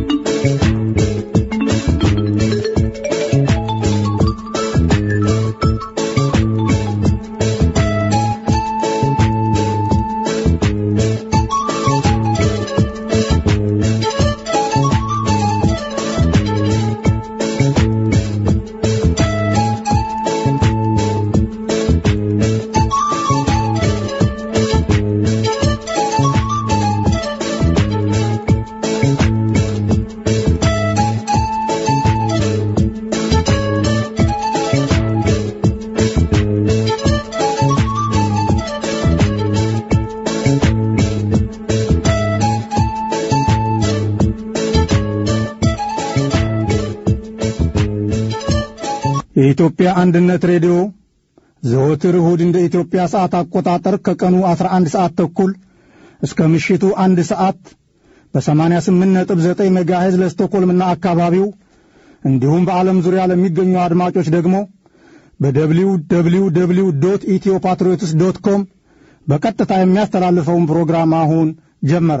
የኢትዮጵያ አንድነት ሬዲዮ ዘወትር እሁድ እንደ ኢትዮጵያ ሰዓት አቆጣጠር ከቀኑ 11 ሰዓት ተኩል እስከ ምሽቱ አንድ ሰዓት በ88.9 ሜጋሄዝ ለስቶኮልምና አካባቢው እንዲሁም በዓለም ዙሪያ ለሚገኙ አድማጮች ደግሞ በደብሊው ደብሊው ደብሊው ዶት ኢትዮ ፓትሪዮትስ ዶት ኮም በቀጥታ የሚያስተላልፈውን ፕሮግራም አሁን ጀመረ።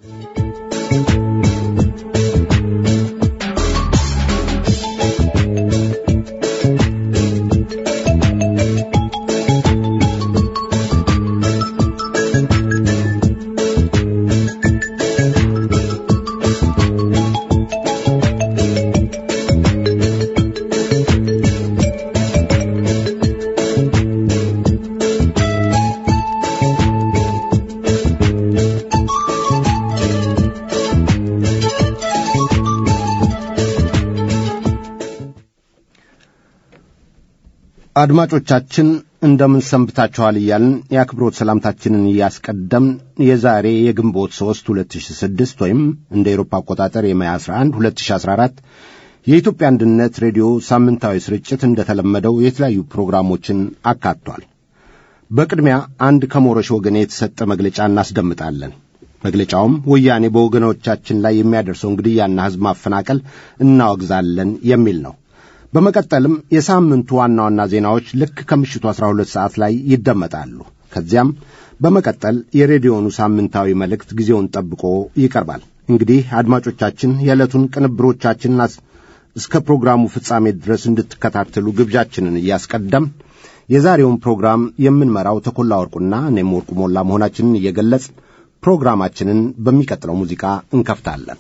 አድማጮቻችን እንደምን ሰንብታችኋል እያልን የአክብሮት ሰላምታችንን እያስቀደምን የዛሬ የግንቦት 3 2006 ወይም እንደ ኤሮፓ አቆጣጠር የማያ 11 2014 የኢትዮጵያ አንድነት ሬዲዮ ሳምንታዊ ስርጭት እንደተለመደው የተለያዩ ፕሮግራሞችን አካቷል። በቅድሚያ አንድ ከሞረሽ ወገን የተሰጠ መግለጫ እናስደምጣለን። መግለጫውም ወያኔ በወገኖቻችን ላይ የሚያደርሰውን ግድያና ሕዝብ ማፈናቀል እናወግዛለን የሚል ነው። በመቀጠልም የሳምንቱ ዋና ዋና ዜናዎች ልክ ከምሽቱ 12 ሰዓት ላይ ይደመጣሉ። ከዚያም በመቀጠል የሬዲዮኑ ሳምንታዊ መልእክት ጊዜውን ጠብቆ ይቀርባል። እንግዲህ አድማጮቻችን የዕለቱን ቅንብሮቻችንን እስከ ፕሮግራሙ ፍጻሜ ድረስ እንድትከታተሉ ግብዣችንን እያስቀደም የዛሬውን ፕሮግራም የምንመራው ተኮላ ወርቁና እኔም ወርቁ ሞላ መሆናችንን እየገለጽ ፕሮግራማችንን በሚቀጥለው ሙዚቃ እንከፍታለን።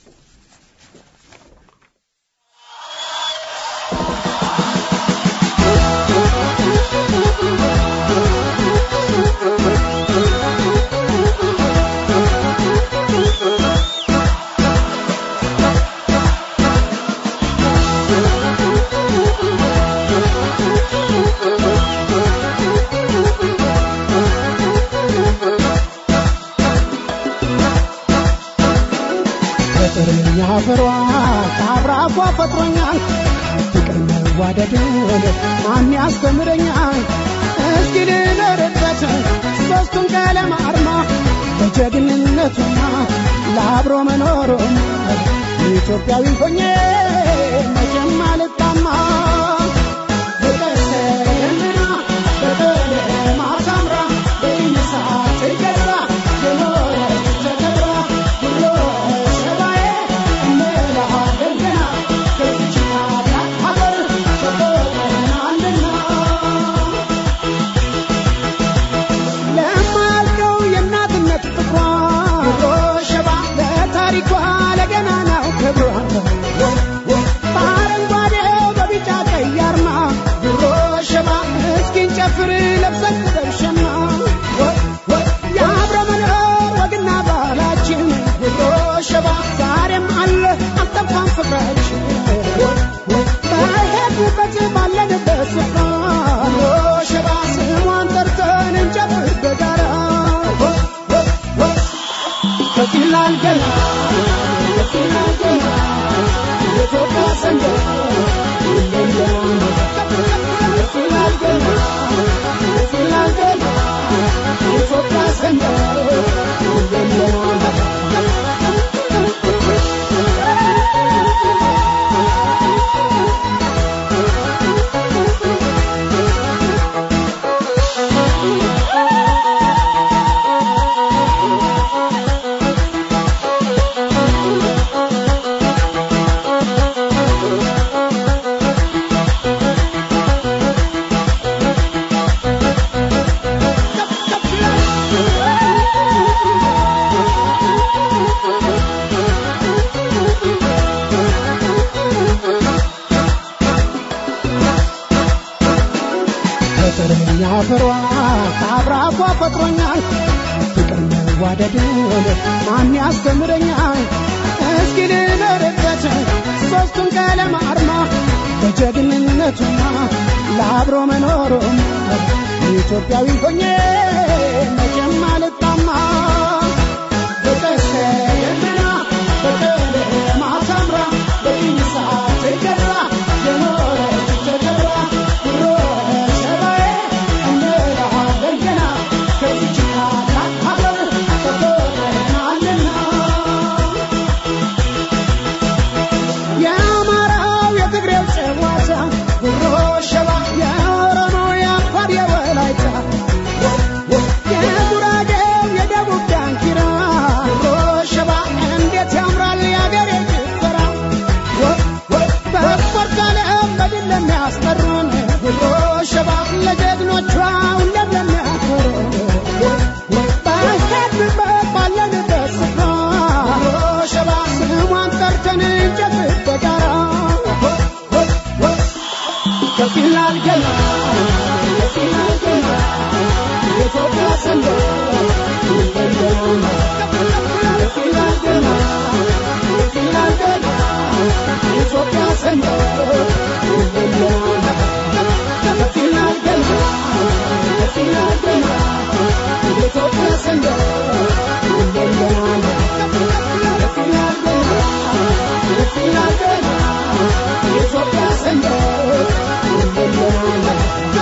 ፍቅርኛ ፍሯ ከአብራኳ ፈጥሮኛል ፍቅር መዋደድን ማን ያስተምረኛል እስኪ ልደርበት ሦስቱን ቀለም አርማ በጀግንነቱና ለአብሮ መኖሩም ኢትዮጵያዊ ሆኜ መቼም አልጣማ በቀሰና በቀለማ ታምራ በይነሳት ገዛ የኖረች ተከብራ ብሎ ሸባዬ እንላለን ገና ከዚች ታላቅ ሀገር ተቆጥረናልና ለማያልቀው የእናትነት ፍቅሯ ብሎ ሸባ ለታሪኳ ለገናናው ክብሯ በአረንጓዴው በቢጫ ቀይ አርማ ብሎ ሸባ እስኪን ጨፍር ለብሰን ደርሸማ የአብረ መኖር ወግና ባህላችን ብሎ ሸባ ዛሬም አለ አልጠፋም ፍቅራችን በሄድንበት ባለንበት ስፍራ ብሎ ሸባ ስሟን ጠርተን እንጨፍር በጋራ ከፊላል ገና ከፊላል ገና የኢትዮጵያ ሰንደቅ ይለያል ከፊላል ገና ከፊላል ገና የኢትዮጵያ ሰንደቅ ይለያል ፈጥሮኛል ፍቅር መዋደድን ማን ያስተምረኛል እስኪ ልኖርበት ሦስቱን ቀለም አርማ ለጀግንነቱና ለአብሮ መኖሩም ኢትዮጵያዊ ሆኜ መቼም አልጣማ በቀስተ ደመና በቀለማት አምራ በጢስ ትገራ የኖረች ተከብራ ድሮ ሸባዬ እንላለን ገና ከዚች ታላቅ ሀገር ተቆጥረናልና የአማራው የትግሬው ጨዋታ ጉሮ ሸባ የኦሮሞው የአፋር የወላይታ የጉራጌው የደቡብ ዳንኪራ ጉሮ ሸባ እንዴት ያምራል የአገሬ ጭፈራ በስፖርት ዓለም በድል ለሚያስጠሩን ጉሮ ሸባ ለጀግኖቿ ሁሌም ለሚያኮሩን በሄድንበት ባለንበት ስፍራ ጉሮ ሸባ ስሟን ጠርተን እንጨት በጋራ ከፍ ይላል ገና ከፍ ይላል ገና የኢትዮጵያ ሰንደቅ ይበለናል ከፍ ይላል ገና ከፍ ይላል ገና የኢትዮጵያ ሰንደቅ ይበለናል ከፍ ይላል ገና ከፍ ይላል ገና የኢትዮጵያ ሰንደቅ ይበለናል ከፍ ይላል ገና ከፍ ይላል ገና የኢትዮጵያ ሰንደቅ ይበለናል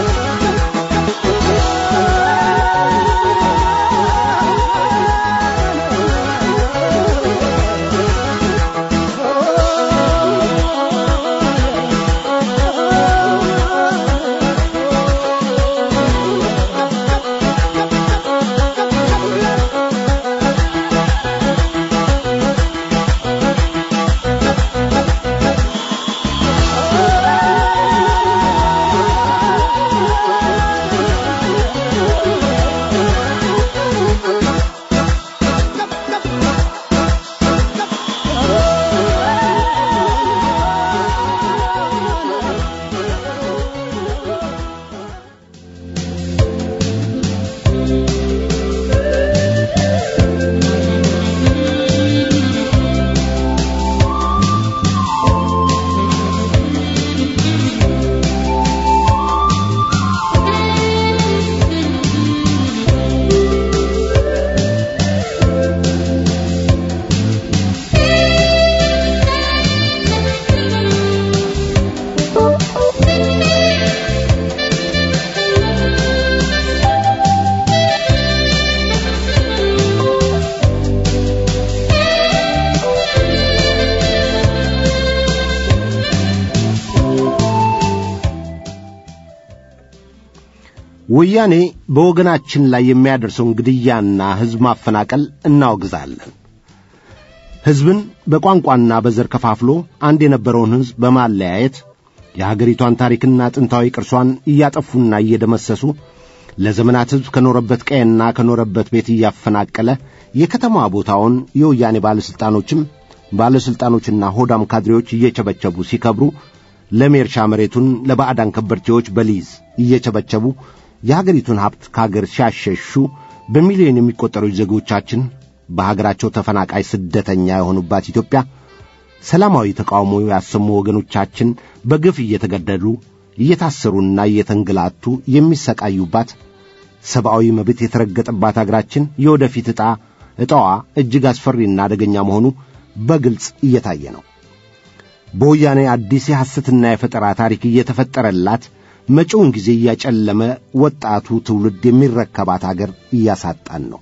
ወያኔ በወገናችን ላይ የሚያደርሰውን ግድያና ሕዝብ ማፈናቀል እናወግዛለን። ሕዝብን በቋንቋና በዘር ከፋፍሎ አንድ የነበረውን ሕዝብ በማለያየት የሀገሪቷን ታሪክና ጥንታዊ ቅርሷን እያጠፉና እየደመሰሱ ለዘመናት ሕዝብ ከኖረበት ቀየና ከኖረበት ቤት እያፈናቀለ የከተማ ቦታውን የወያኔ ባለሥልጣኖችም ባለሥልጣኖችና ሆዳም ካድሬዎች እየቸበቸቡ ሲከብሩ ለም የእርሻ መሬቱን ለባዕዳን ከበርቴዎች በሊዝ እየቸበቸቡ የሀገሪቱን ሀብት ከሀገር ሲያሸሹ በሚሊዮን የሚቆጠሩ ዜጎቻችን በሀገራቸው ተፈናቃይ ስደተኛ የሆኑባት ኢትዮጵያ ሰላማዊ ተቃውሞ ያሰሙ ወገኖቻችን በግፍ እየተገደሉ እየታሰሩና እየተንገላቱ የሚሰቃዩባት ሰብአዊ መብት የተረገጠባት አገራችን የወደፊት ዕጣ ዕጣዋ እጅግ አስፈሪና አደገኛ መሆኑ በግልጽ እየታየ ነው። በወያኔ አዲስ የሐሰትና የፈጠራ ታሪክ እየተፈጠረላት መጪውን ጊዜ እያጨለመ ወጣቱ ትውልድ የሚረከባት አገር እያሳጣን ነው።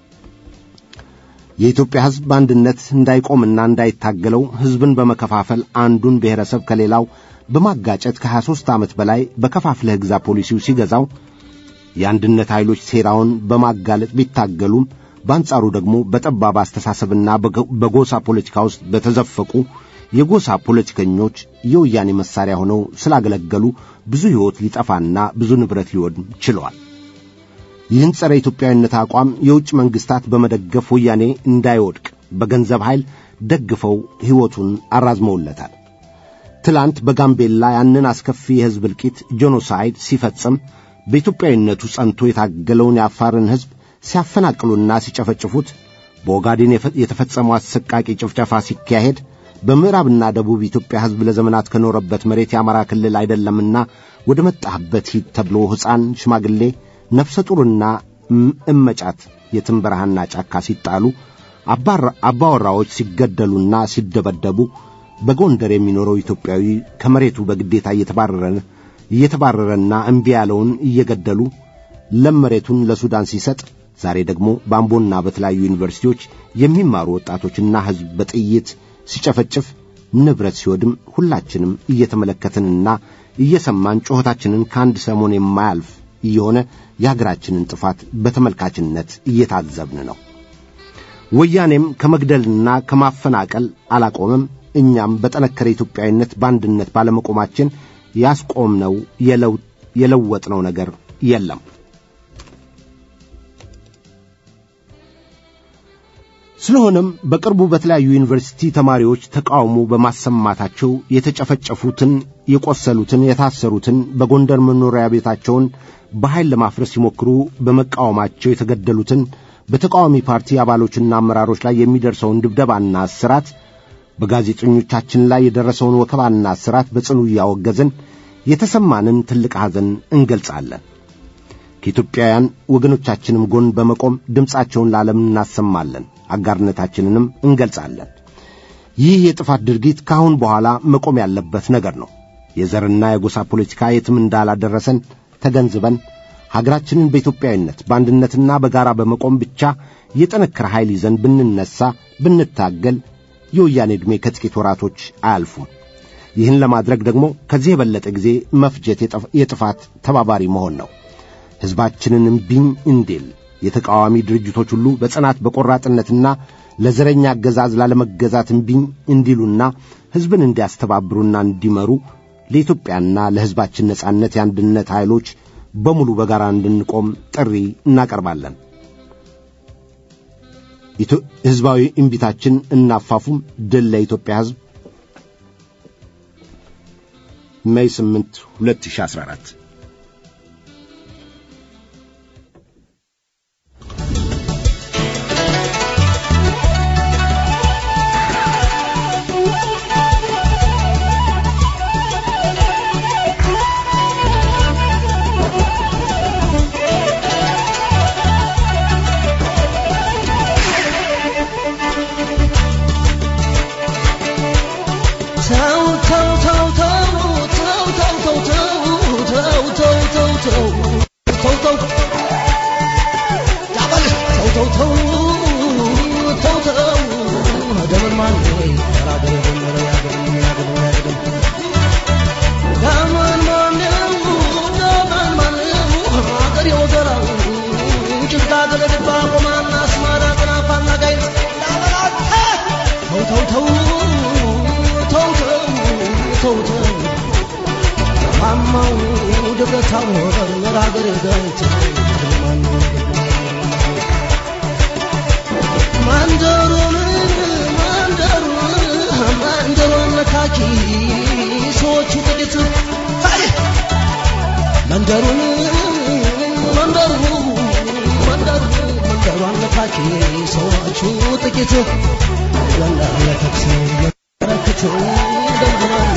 የኢትዮጵያ ሕዝብ በአንድነት እንዳይቆምና እንዳይታገለው ሕዝብን በመከፋፈል አንዱን ብሔረሰብ ከሌላው በማጋጨት ከ23 ዓመት በላይ በከፋፍለህ ግዛ ፖሊሲው ሲገዛው የአንድነት ኃይሎች ሴራውን በማጋለጥ ቢታገሉም በአንጻሩ ደግሞ በጠባብ አስተሳሰብና በጎሳ ፖለቲካ ውስጥ በተዘፈቁ የጎሳ ፖለቲከኞች የወያኔ መሳሪያ ሆነው ስላገለገሉ ብዙ ሕይወት ሊጠፋና ብዙ ንብረት ሊወድም ችለዋል። ይህን ጸረ ኢትዮጵያዊነት አቋም የውጭ መንግሥታት በመደገፍ ወያኔ እንዳይወድቅ በገንዘብ ኃይል ደግፈው ሕይወቱን አራዝመውለታል። ትላንት በጋምቤላ ያንን አስከፊ የሕዝብ እልቂት ጄኖሳይድ ሲፈጽም በኢትዮጵያዊነቱ ጸንቶ የታገለውን የአፋርን ሕዝብ ሲያፈናቅሉና ሲጨፈጭፉት በኦጋዴን የተፈጸመው አሰቃቂ ጭፍጨፋ ሲካሄድ በምዕራብና ደቡብ ኢትዮጵያ ሕዝብ ለዘመናት ከኖረበት መሬት የአማራ ክልል አይደለምና ወደ መጣህበት ሂድ ተብሎ ሕፃን፣ ሽማግሌ፣ ነፍሰ ጡርና እመጫት የትም በረሃና ጫካ ሲጣሉ አባወራዎች ሲገደሉና ሲደበደቡ በጎንደር የሚኖረው ኢትዮጵያዊ ከመሬቱ በግዴታ እየተባረረ እየተባረረና እምቢ ያለውን እየገደሉ ለም መሬቱን ለሱዳን ሲሰጥ ዛሬ ደግሞ በአምቦና በተለያዩ ዩኒቨርሲቲዎች የሚማሩ ወጣቶችና ሕዝብ በጥይት ሲጨፈጭፍ ንብረት ሲወድም ሁላችንም እየተመለከትንና እየሰማን ጩኸታችንን ከአንድ ሰሞን የማያልፍ እየሆነ የአገራችንን ጥፋት በተመልካችነት እየታዘብን ነው። ወያኔም ከመግደልና ከማፈናቀል አላቆመም። እኛም በጠነከረ ኢትዮጵያዊነት በአንድነት ባለመቆማችን ያስቆምነው የለወጥነው ነገር የለም። ስለሆነም በቅርቡ በተለያዩ ዩኒቨርሲቲ ተማሪዎች ተቃውሞ በማሰማታቸው የተጨፈጨፉትን፣ የቆሰሉትን፣ የታሰሩትን በጎንደር መኖሪያ ቤታቸውን በኃይል ለማፍረስ ሲሞክሩ በመቃወማቸው የተገደሉትን በተቃዋሚ ፓርቲ አባሎችና አመራሮች ላይ የሚደርሰውን ድብደባና እስራት በጋዜጠኞቻችን ላይ የደረሰውን ወከባና እስራት በጽኑ እያወገዝን የተሰማንን ትልቅ ሐዘን እንገልጻለን። ከኢትዮጵያውያን ወገኖቻችንም ጎን በመቆም ድምፃቸውን ለዓለም እናሰማለን፣ አጋርነታችንንም እንገልጻለን። ይህ የጥፋት ድርጊት ከአሁን በኋላ መቆም ያለበት ነገር ነው። የዘርና የጎሳ ፖለቲካ የትም እንዳላደረሰን ተገንዝበን ሀገራችንን በኢትዮጵያዊነት በአንድነትና በጋራ በመቆም ብቻ የጠነከረ ኃይል ይዘን ብንነሳ ብንታገል የወያኔ ዕድሜ ከጥቂት ወራቶች አያልፉም። ይህን ለማድረግ ደግሞ ከዚህ የበለጠ ጊዜ መፍጀት የጥፋት ተባባሪ መሆን ነው። ሕዝባችንን እምቢኝ እንዲል የተቃዋሚ ድርጅቶች ሁሉ በጽናት በቆራጥነትና ለዘረኛ አገዛዝ ላለመገዛት እምቢኝ እንዲሉና ሕዝብን እንዲያስተባብሩና እንዲመሩ ለኢትዮጵያና ለሕዝባችን ነጻነት የአንድነት ኃይሎች በሙሉ በጋራ እንድንቆም ጥሪ እናቀርባለን። ሕዝባዊ እምቢታችን እናፋፉም። ድል ለኢትዮጵያ ሕዝብ። ሜይ 8 2014 መንደሩን መንደሩ መንደሩ መንደሯን ነካኪ ሰዎቹ ጥቂት ወንደር ለተክስ ረክት ደምድማን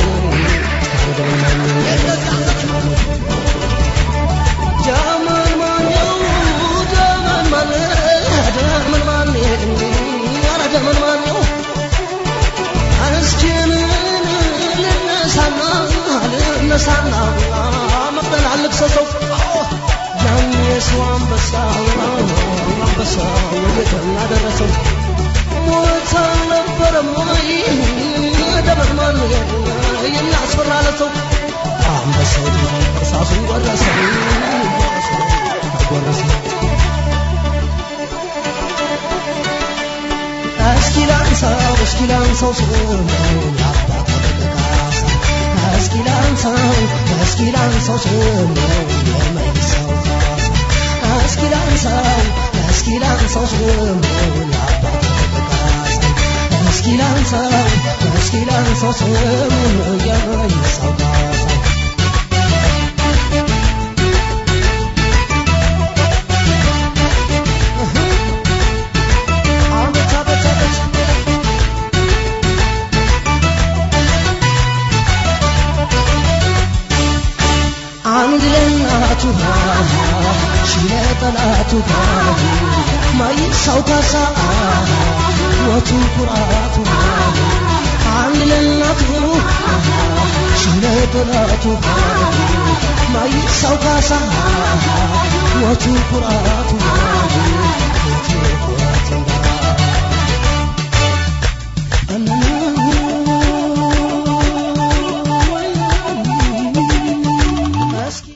ጃመን ማነው ጃመን ማነ ጃመን ማነ ኧረ ጃመን ማነው እስኪን ልነሳና ልነሳና መቅደል አልክሰሰው ያን የሰው አንበሳ አንበሳ ወዴትና ደረሰው ሞት አልነበረም ወይ ደመድማን የሚያስፈራ ለሰው አንበሳው እርሳሱን ጎረሰው ጎረሰው እስኪ ላንሳው እስኪ ላንሳው ስሙን የአባታ ደቀቃሳ እስኪ ላንሳው እስኪ ላንሳው ስሙን የመይሳው ካሳ እስኪ ላንሳው እስኪ ላንሳው ስሙን የአባታ ደቀቃሳ እስኪ ላንሳው እስኪ ላንሳው ስሙን የመይሳው ካሳ ሽለ ጠላቱ ማይሳው ካሳ ወቱ ኩራቱ አንድ ለእናቱ ሽለ ጠላቱ ማይሳው ካሳ ወቱ ኩራቱ ወቱ ኩራቱ እስኪ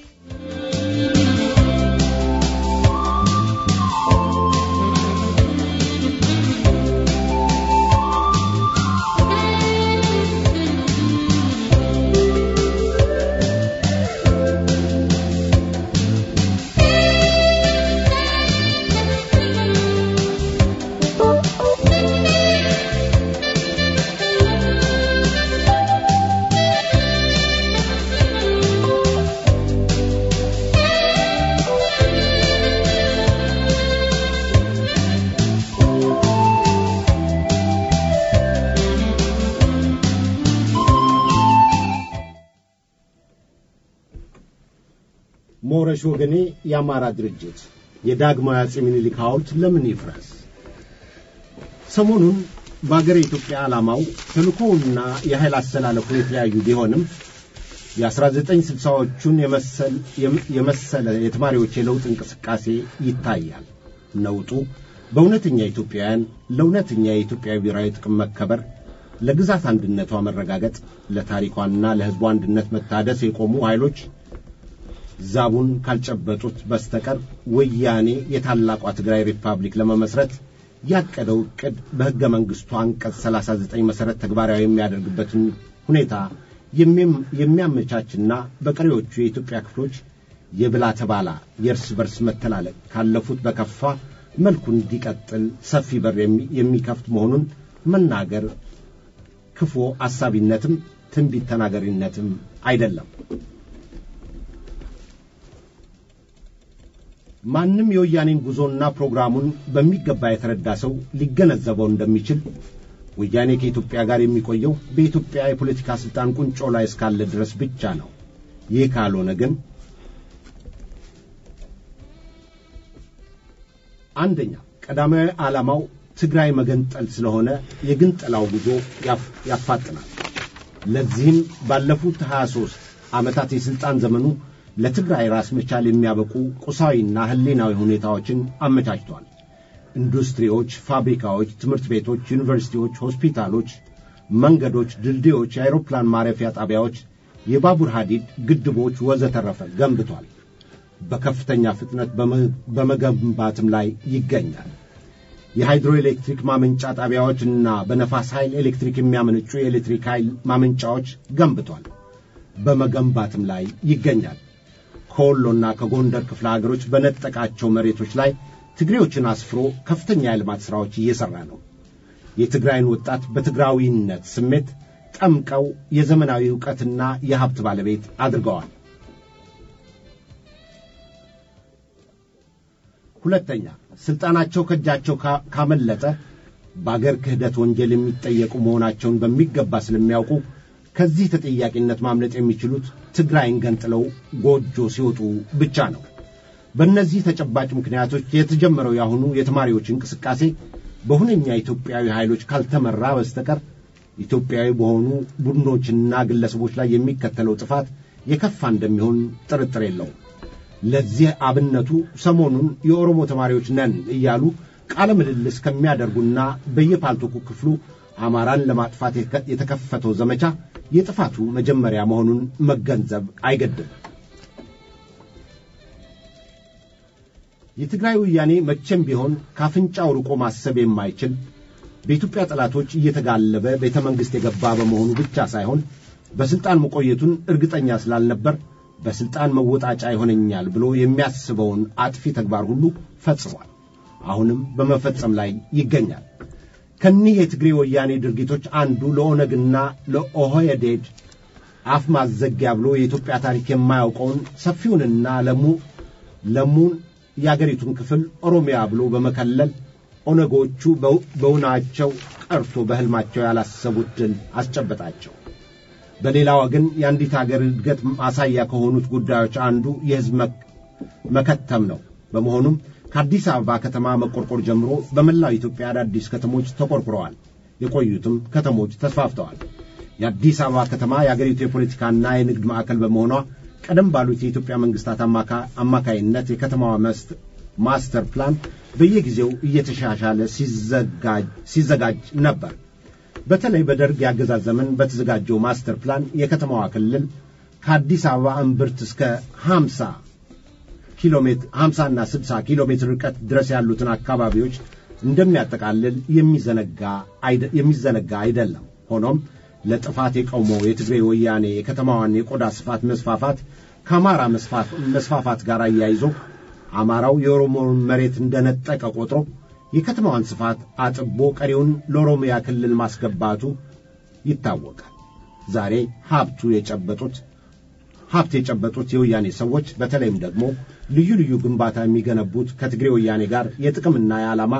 ሞረሽ ወገኔ የአማራ ድርጅት የዳግማዊ አጼ ምኒልክ ሐውልት ለምን ይፍረስ? ሰሞኑን በአገረ ኢትዮጵያ ዓላማው ተልእኮውና የኃይል አሰላለፉ የተለያዩ ቢሆንም የ1960ዎቹን የመሰለ የተማሪዎች የለውጥ እንቅስቃሴ ይታያል። ነውጡ በእውነተኛ ኢትዮጵያውያን ለእውነተኛ የኢትዮጵያ ብሔራዊ ጥቅም መከበር፣ ለግዛት አንድነቷ መረጋገጥ፣ ለታሪኳና ለሕዝቡ አንድነት መታደስ የቆሙ ኃይሎች ዛቡን ካልጨበጡት በስተቀር ወያኔ የታላቋ ትግራይ ሪፐብሊክ ለመመስረት ያቀደው ዕቅድ በሕገ መንግሥቱ አንቀጽ 39 መሠረት ተግባራዊ የሚያደርግበትን ሁኔታ የሚያመቻችና በቀሪዎቹ የኢትዮጵያ ክፍሎች የብላ ተባላ የእርስ በርስ መተላለቅ ካለፉት በከፋ መልኩ እንዲቀጥል ሰፊ በር የሚከፍት መሆኑን መናገር ክፉ አሳቢነትም ትንቢት ተናገሪነትም አይደለም። ማንም የወያኔን ጉዞና ፕሮግራሙን በሚገባ የተረዳ ሰው ሊገነዘበው እንደሚችል ወያኔ ከኢትዮጵያ ጋር የሚቆየው በኢትዮጵያ የፖለቲካ ሥልጣን ቁንጮ ላይ እስካለ ድረስ ብቻ ነው። ይህ ካልሆነ ግን አንደኛ ቀዳማዊ ዓላማው ትግራይ መገንጠል ስለሆነ የግንጠላው ጉዞ ያፋጥናል። ለዚህም ባለፉት 23 ዓመታት የሥልጣን ዘመኑ ለትግራይ ራስ መቻል የሚያበቁ ቁሳዊና ሕሊናዊ ሁኔታዎችን አመቻችቷል። ኢንዱስትሪዎች፣ ፋብሪካዎች፣ ትምህርት ቤቶች፣ ዩኒቨርሲቲዎች፣ ሆስፒታሎች፣ መንገዶች፣ ድልድዮች፣ የአውሮፕላን ማረፊያ ጣቢያዎች፣ የባቡር ሐዲድ፣ ግድቦች ወዘተረፈ ገንብቷል። በከፍተኛ ፍጥነት በመገንባትም ላይ ይገኛል። የሃይድሮ ኤሌክትሪክ ማመንጫ ጣቢያዎችና በነፋስ ኃይል ኤሌክትሪክ የሚያመነጩ የኤሌክትሪክ ኃይል ማመንጫዎች ገንብቷል። በመገንባትም ላይ ይገኛል። ከወሎና ከጎንደር ክፍለ ሀገሮች በነጠቃቸው መሬቶች ላይ ትግሬዎችን አስፍሮ ከፍተኛ የልማት ሥራዎች እየሠራ ነው። የትግራይን ወጣት በትግራዊነት ስሜት ጠምቀው የዘመናዊ ዕውቀትና የሀብት ባለቤት አድርገዋል። ሁለተኛ ሥልጣናቸው ከእጃቸው ካመለጠ በአገር ክህደት ወንጀል የሚጠየቁ መሆናቸውን በሚገባ ስለሚያውቁ ከዚህ ተጠያቂነት ማምለጥ የሚችሉት ትግራይን ገንጥለው ጎጆ ሲወጡ ብቻ ነው። በእነዚህ ተጨባጭ ምክንያቶች የተጀመረው የአሁኑ የተማሪዎች እንቅስቃሴ በሁነኛ ኢትዮጵያዊ ኃይሎች ካልተመራ በስተቀር ኢትዮጵያዊ በሆኑ ቡድኖችና ግለሰቦች ላይ የሚከተለው ጥፋት የከፋ እንደሚሆን ጥርጥር የለውም። ለዚህ አብነቱ ሰሞኑን የኦሮሞ ተማሪዎች ነን እያሉ ቃለ ምልልስ ከሚያደርጉና በየፓልቶኩ ክፍሉ አማራን ለማጥፋት የተከፈተው ዘመቻ የጥፋቱ መጀመሪያ መሆኑን መገንዘብ አይገድም። የትግራይ ወያኔ መቼም ቢሆን ካፍንጫው ርቆ ማሰብ የማይችል በኢትዮጵያ ጠላቶች እየተጋለበ ቤተ መንግሥት የገባ በመሆኑ ብቻ ሳይሆን በሥልጣን መቆየቱን እርግጠኛ ስላልነበር በሥልጣን መወጣጫ ይሆነኛል ብሎ የሚያስበውን አጥፊ ተግባር ሁሉ ፈጽሟል። አሁንም በመፈጸም ላይ ይገኛል። ከኒህ የትግሬ ወያኔ ድርጊቶች አንዱ ለኦነግና ለኦህዴድ አፍ ማዘጊያ ብሎ የኢትዮጵያ ታሪክ የማያውቀውን ሰፊውንና ለሙ ለሙን የአገሪቱን ክፍል ኦሮሚያ ብሎ በመከለል ኦነጎቹ በውናቸው ቀርቶ በሕልማቸው ያላሰቡት ድል አስጨበጣቸው። በሌላ ወገን የአንዲት አገር እድገት ማሳያ ከሆኑት ጉዳዮች አንዱ የሕዝብ መከተም ነው። በመሆኑም ከአዲስ አበባ ከተማ መቆርቆር ጀምሮ በመላው ኢትዮጵያ አዳዲስ ከተሞች ተቆርቁረዋል። የቆዩትም ከተሞች ተስፋፍተዋል። የአዲስ አበባ ከተማ የአገሪቱ የፖለቲካና የንግድ ማዕከል በመሆኗ ቀደም ባሉት የኢትዮጵያ መንግስታት አማካይነት የከተማዋ ማስተር ፕላን በየጊዜው እየተሻሻለ ሲዘጋጅ ነበር። በተለይ በደርግ የአገዛዝ ዘመን በተዘጋጀው ማስተር ፕላን የከተማዋ ክልል ከአዲስ አበባ እምብርት እስከ 50 ኪሎ ሜትር 50 እና 60 ኪሎ ሜትር ርቀት ድረስ ያሉትን አካባቢዎች እንደሚያጠቃልል የሚዘነጋ አይደለም። ሆኖም ለጥፋት የቆመው የትግሬ ወያኔ የከተማዋን የቆዳ ስፋት መስፋፋት ከአማራ መስፋፋት ጋር አያይዞ አማራው የኦሮሞን መሬት እንደነጠቀ ቆጥሮ የከተማዋን ስፋት አጥቦ ቀሪውን ለኦሮሚያ ክልል ማስገባቱ ይታወቃል። ዛሬ ሀብቱ የጨበጡት ሀብት የጨበጡት የወያኔ ሰዎች በተለይም ደግሞ ልዩ ልዩ ግንባታ የሚገነቡት ከትግሬ ወያኔ ጋር የጥቅምና የዓላማ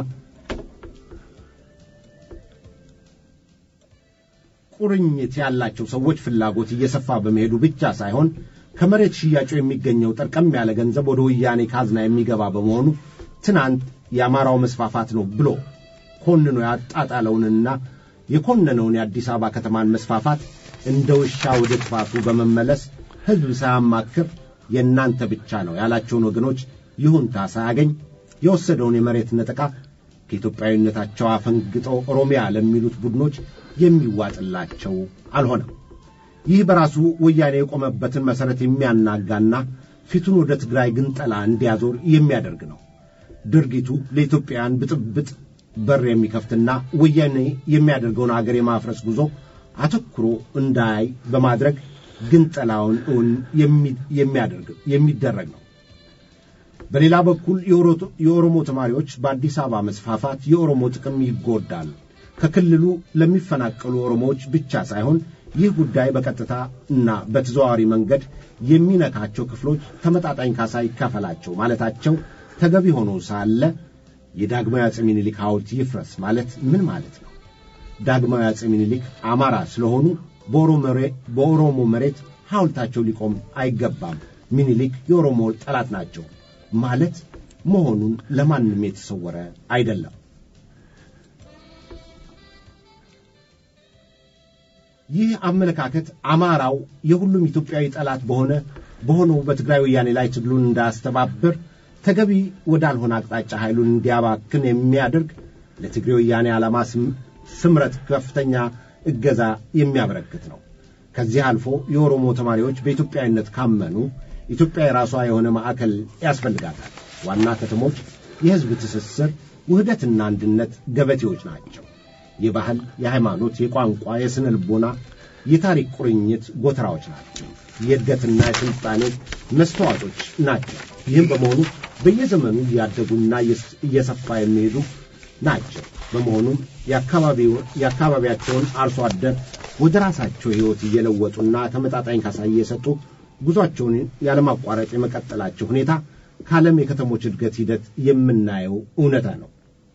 ቁርኝት ያላቸው ሰዎች ፍላጎት እየሰፋ በመሄዱ ብቻ ሳይሆን ከመሬት ሽያጩ የሚገኘው ጠርቀም ያለ ገንዘብ ወደ ወያኔ ካዝና የሚገባ በመሆኑ ትናንት የአማራው መስፋፋት ነው ብሎ ኮንኖ ያጣጣለውንና የኮነነውን የአዲስ አበባ ከተማን መስፋፋት እንደ ውሻ ወደ ጥፋቱ በመመለስ ሕዝብ ሳያማክር የእናንተ ብቻ ነው ያላቸውን ወገኖች ይሁንታ ሳያገኝ የወሰደውን የመሬት ነጠቃ ከኢትዮጵያዊነታቸው አፈንግጠው ኦሮሚያ ለሚሉት ቡድኖች የሚዋጥላቸው አልሆነም። ይህ በራሱ ወያኔ የቆመበትን መሠረት የሚያናጋና ፊቱን ወደ ትግራይ ግንጠላ እንዲያዞር የሚያደርግ ነው። ድርጊቱ ለኢትዮጵያውያን ብጥብጥ በር የሚከፍትና ወያኔ የሚያደርገውን አገር የማፍረስ ጉዞ አተኩሮ እንዳያይ በማድረግ ግንጠላውን እውን የሚያደርግ የሚደረግ ነው። በሌላ በኩል የኦሮሞ ተማሪዎች በአዲስ አበባ መስፋፋት የኦሮሞ ጥቅም ይጎዳል። ከክልሉ ለሚፈናቀሉ ኦሮሞዎች ብቻ ሳይሆን ይህ ጉዳይ በቀጥታ እና በተዘዋዋሪ መንገድ የሚነካቸው ክፍሎች ተመጣጣኝ ካሳ ይካፈላቸው ማለታቸው ተገቢ ሆኖ ሳለ የዳግማዊ አፄ ምኒልክ ሐውልት ይፍረስ ማለት ምን ማለት ነው? ዳግማዊ አፄ ምኒልክ አማራ ስለሆኑ በኦሮሞ መሬት ሐውልታቸው ሊቆም አይገባም፣ ምኒልክ የኦሮሞ ጠላት ናቸው ማለት መሆኑን ለማንም የተሰወረ አይደለም። ይህ አመለካከት አማራው የሁሉም ኢትዮጵያዊ ጠላት በሆነ በሆነው በትግራይ ወያኔ ላይ ትግሉን እንዳያስተባብር ተገቢ ወዳልሆነ አቅጣጫ ኃይሉን እንዲያባክን የሚያደርግ ለትግሬ ወያኔ ዓላማ ስምረት ከፍተኛ እገዛ የሚያበረክት ነው። ከዚህ አልፎ የኦሮሞ ተማሪዎች በኢትዮጵያዊነት ካመኑ ኢትዮጵያ የራሷ የሆነ ማዕከል ያስፈልጋታል። ዋና ከተሞች የሕዝብ ትስስር፣ ውህደትና አንድነት ገበቴዎች ናቸው። የባህል፣ የሃይማኖት፣ የቋንቋ፣ የሥነ ልቦና፣ የታሪክ ቁርኝት ጎተራዎች ናቸው። የእድገትና የስልጣኔ መስተዋጦች ናቸው። ይህም በመሆኑ በየዘመኑ እያደጉና እየሰፋ የሚሄዱ ናቸው። በመሆኑም የአካባቢያቸውን አርሶ አደር ወደ ራሳቸው ሕይወት እየለወጡና ተመጣጣኝ ካሳ እየሰጡ ጉዟቸውን ያለማቋረጥ የመቀጠላቸው ሁኔታ ከዓለም የከተሞች እድገት ሂደት የምናየው እውነታ ነው።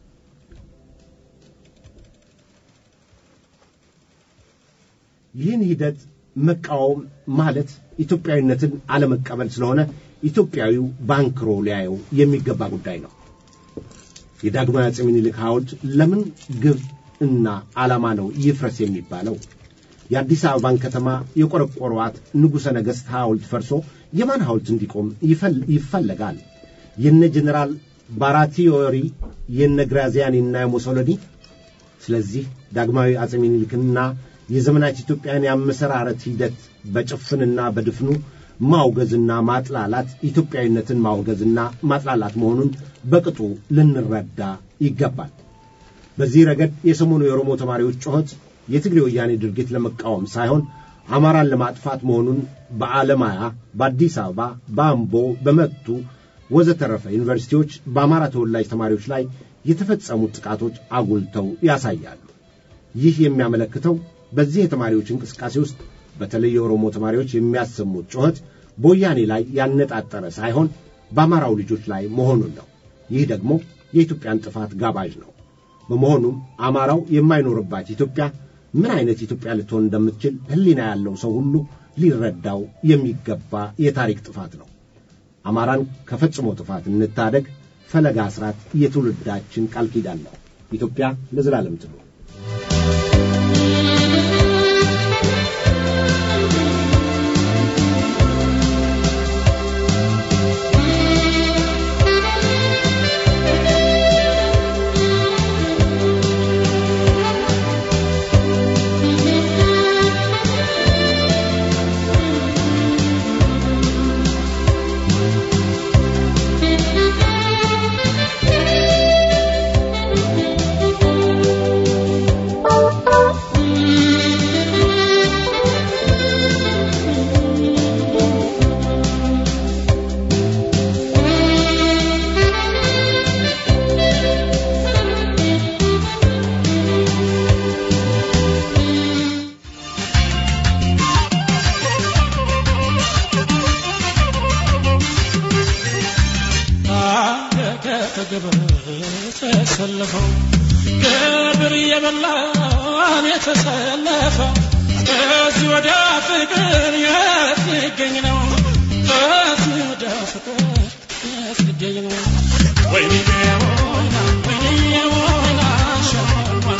ይህን ሂደት መቃወም ማለት ኢትዮጵያዊነትን አለመቀበል ስለሆነ ኢትዮጵያዊው ባንክሮ ሊያየው የሚገባ ጉዳይ ነው። የዳግማዊ አፄ ምኒልክ ሐውልት ለምን ግብ እና ዓላማ ነው ይፍረስ የሚባለው? የአዲስ አበባን ከተማ የቆረቆሯት ንጉሠ ነገሥት ሐውልት ፈርሶ የማን ሐውልት እንዲቆም ይፈለጋል? የነ ጀኔራል ባራቲዮሪ የነ ግራዚያኒና የሙሶሎኒ። ስለዚህ ዳግማዊ አፄ ምኒልክና የዘመናት ኢትዮጵያን የአመሰራረት ሂደት በጭፍንና በድፍኑ ማውገዝና ማጥላላት ኢትዮጵያዊነትን ማውገዝና ማጥላላት መሆኑን በቅጡ ልንረዳ ይገባል። በዚህ ረገድ የሰሞኑ የኦሮሞ ተማሪዎች ጩኸት የትግሬ ወያኔ ድርጊት ለመቃወም ሳይሆን አማራን ለማጥፋት መሆኑን በአለማያ፣ በአዲስ አበባ፣ በአምቦ፣ በመቱ ወዘተረፈ ዩኒቨርሲቲዎች በአማራ ተወላጅ ተማሪዎች ላይ የተፈጸሙት ጥቃቶች አጉልተው ያሳያሉ። ይህ የሚያመለክተው በዚህ የተማሪዎች እንቅስቃሴ ውስጥ በተለይ የኦሮሞ ተማሪዎች የሚያሰሙት ጩኸት በወያኔ ላይ ያነጣጠረ ሳይሆን በአማራው ልጆች ላይ መሆኑን ነው። ይህ ደግሞ የኢትዮጵያን ጥፋት ጋባዥ ነው። በመሆኑም አማራው የማይኖርባት ኢትዮጵያ ምን አይነት ኢትዮጵያ ልትሆን እንደምትችል ሕሊና ያለው ሰው ሁሉ ሊረዳው የሚገባ የታሪክ ጥፋት ነው። አማራን ከፈጽሞ ጥፋት እንታደግ። ፈለጋ አስራት የትውልዳችን ቃል ኪዳን ነው። ኢትዮጵያ ለዘላለም ትኑር። ተሰለፈው ግብር እየበላን የተሰለፈው ከዚህ ወዲያ ፍቅር የት ሊገኝ ነው? ከዚህ ወዲያ ፍቅር የት ሊገኝ ነው? ወይኔ ወይና ወይኔ ወይና ሸዋና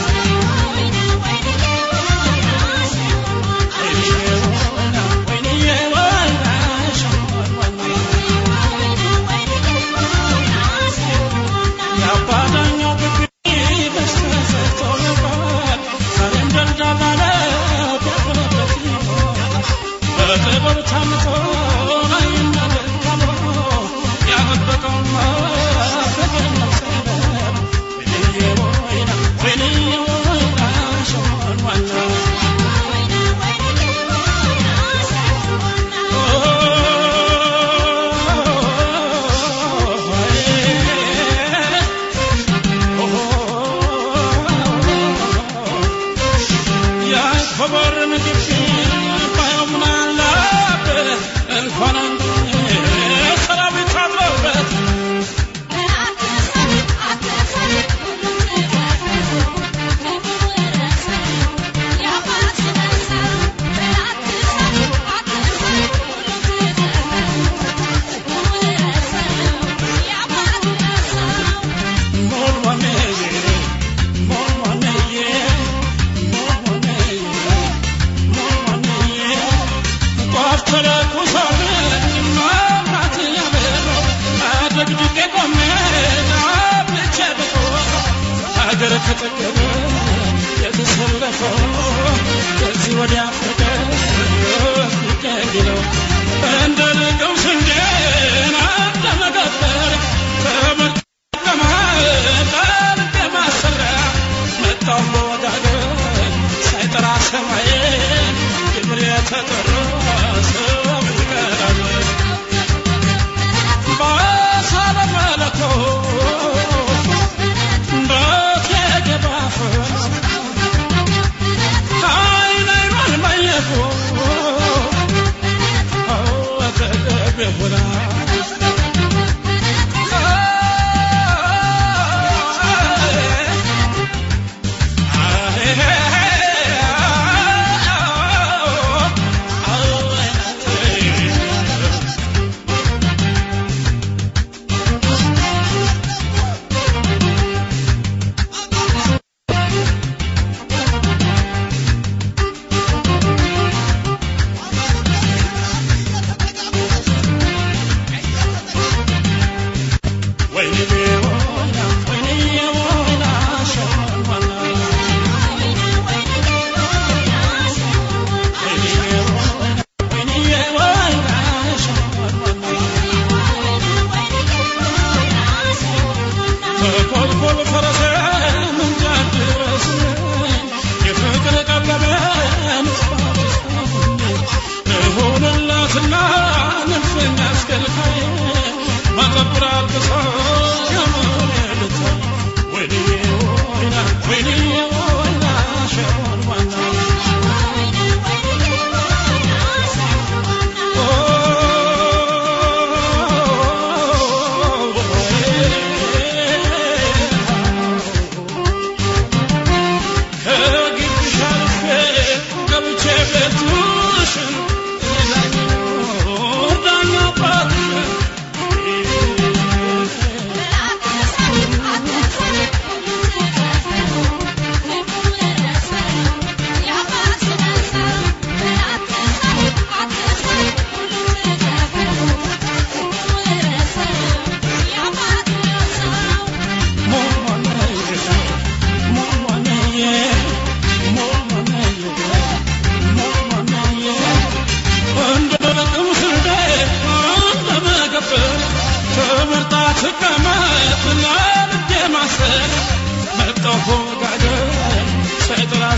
ሀገር ከጠገበ የተሰለፈው ከዚህ ወዲያ ፍቅር ሊገኝ ነው እንደ ልቀው ስንዴን ለመገበር ተመቀማጠር ለማሰሪያ መጣው በወጋገን ሳይጠራ ሰማይ ግብር የተጠራ ሰው ይቀራል ባሳለ መለኮት እንዳት የገባ ፈስ አይን አይኗን ማይ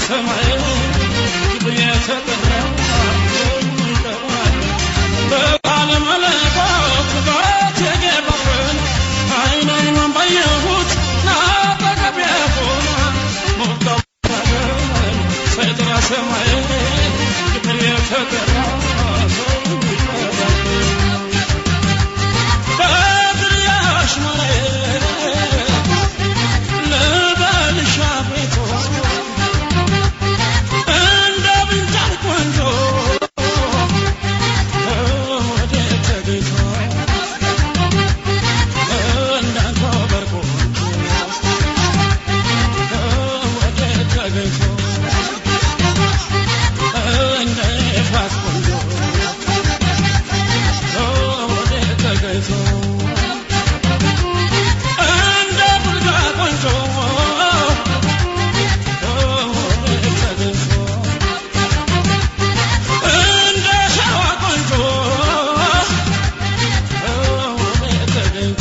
ሰማይ ክብር የተጠራ በቃለ መለኮት በት የገባብን አይን አይኗን ባየሁት ናጠገብ ያሆን ሞቀበን ሳይጠራ ሰማይ ክብር የተጠራ ሰው ይጠራል በድርያሽ መሬት ልበልሽ አቤቱ እንደ ብንጃር ቆንጆ ወዴት ተገኝቶ እንዳንተ በርቆንጆ ወዴት ተገኝቶ እንደ ኤፍራት ቆንጆ ወዴት ተገኝቶ እንደ ቡልጋ ቆንጆ ወዴት ተገኝቶ እንደ ሸዋ ቆንጆ ወዴት ተገኝቶ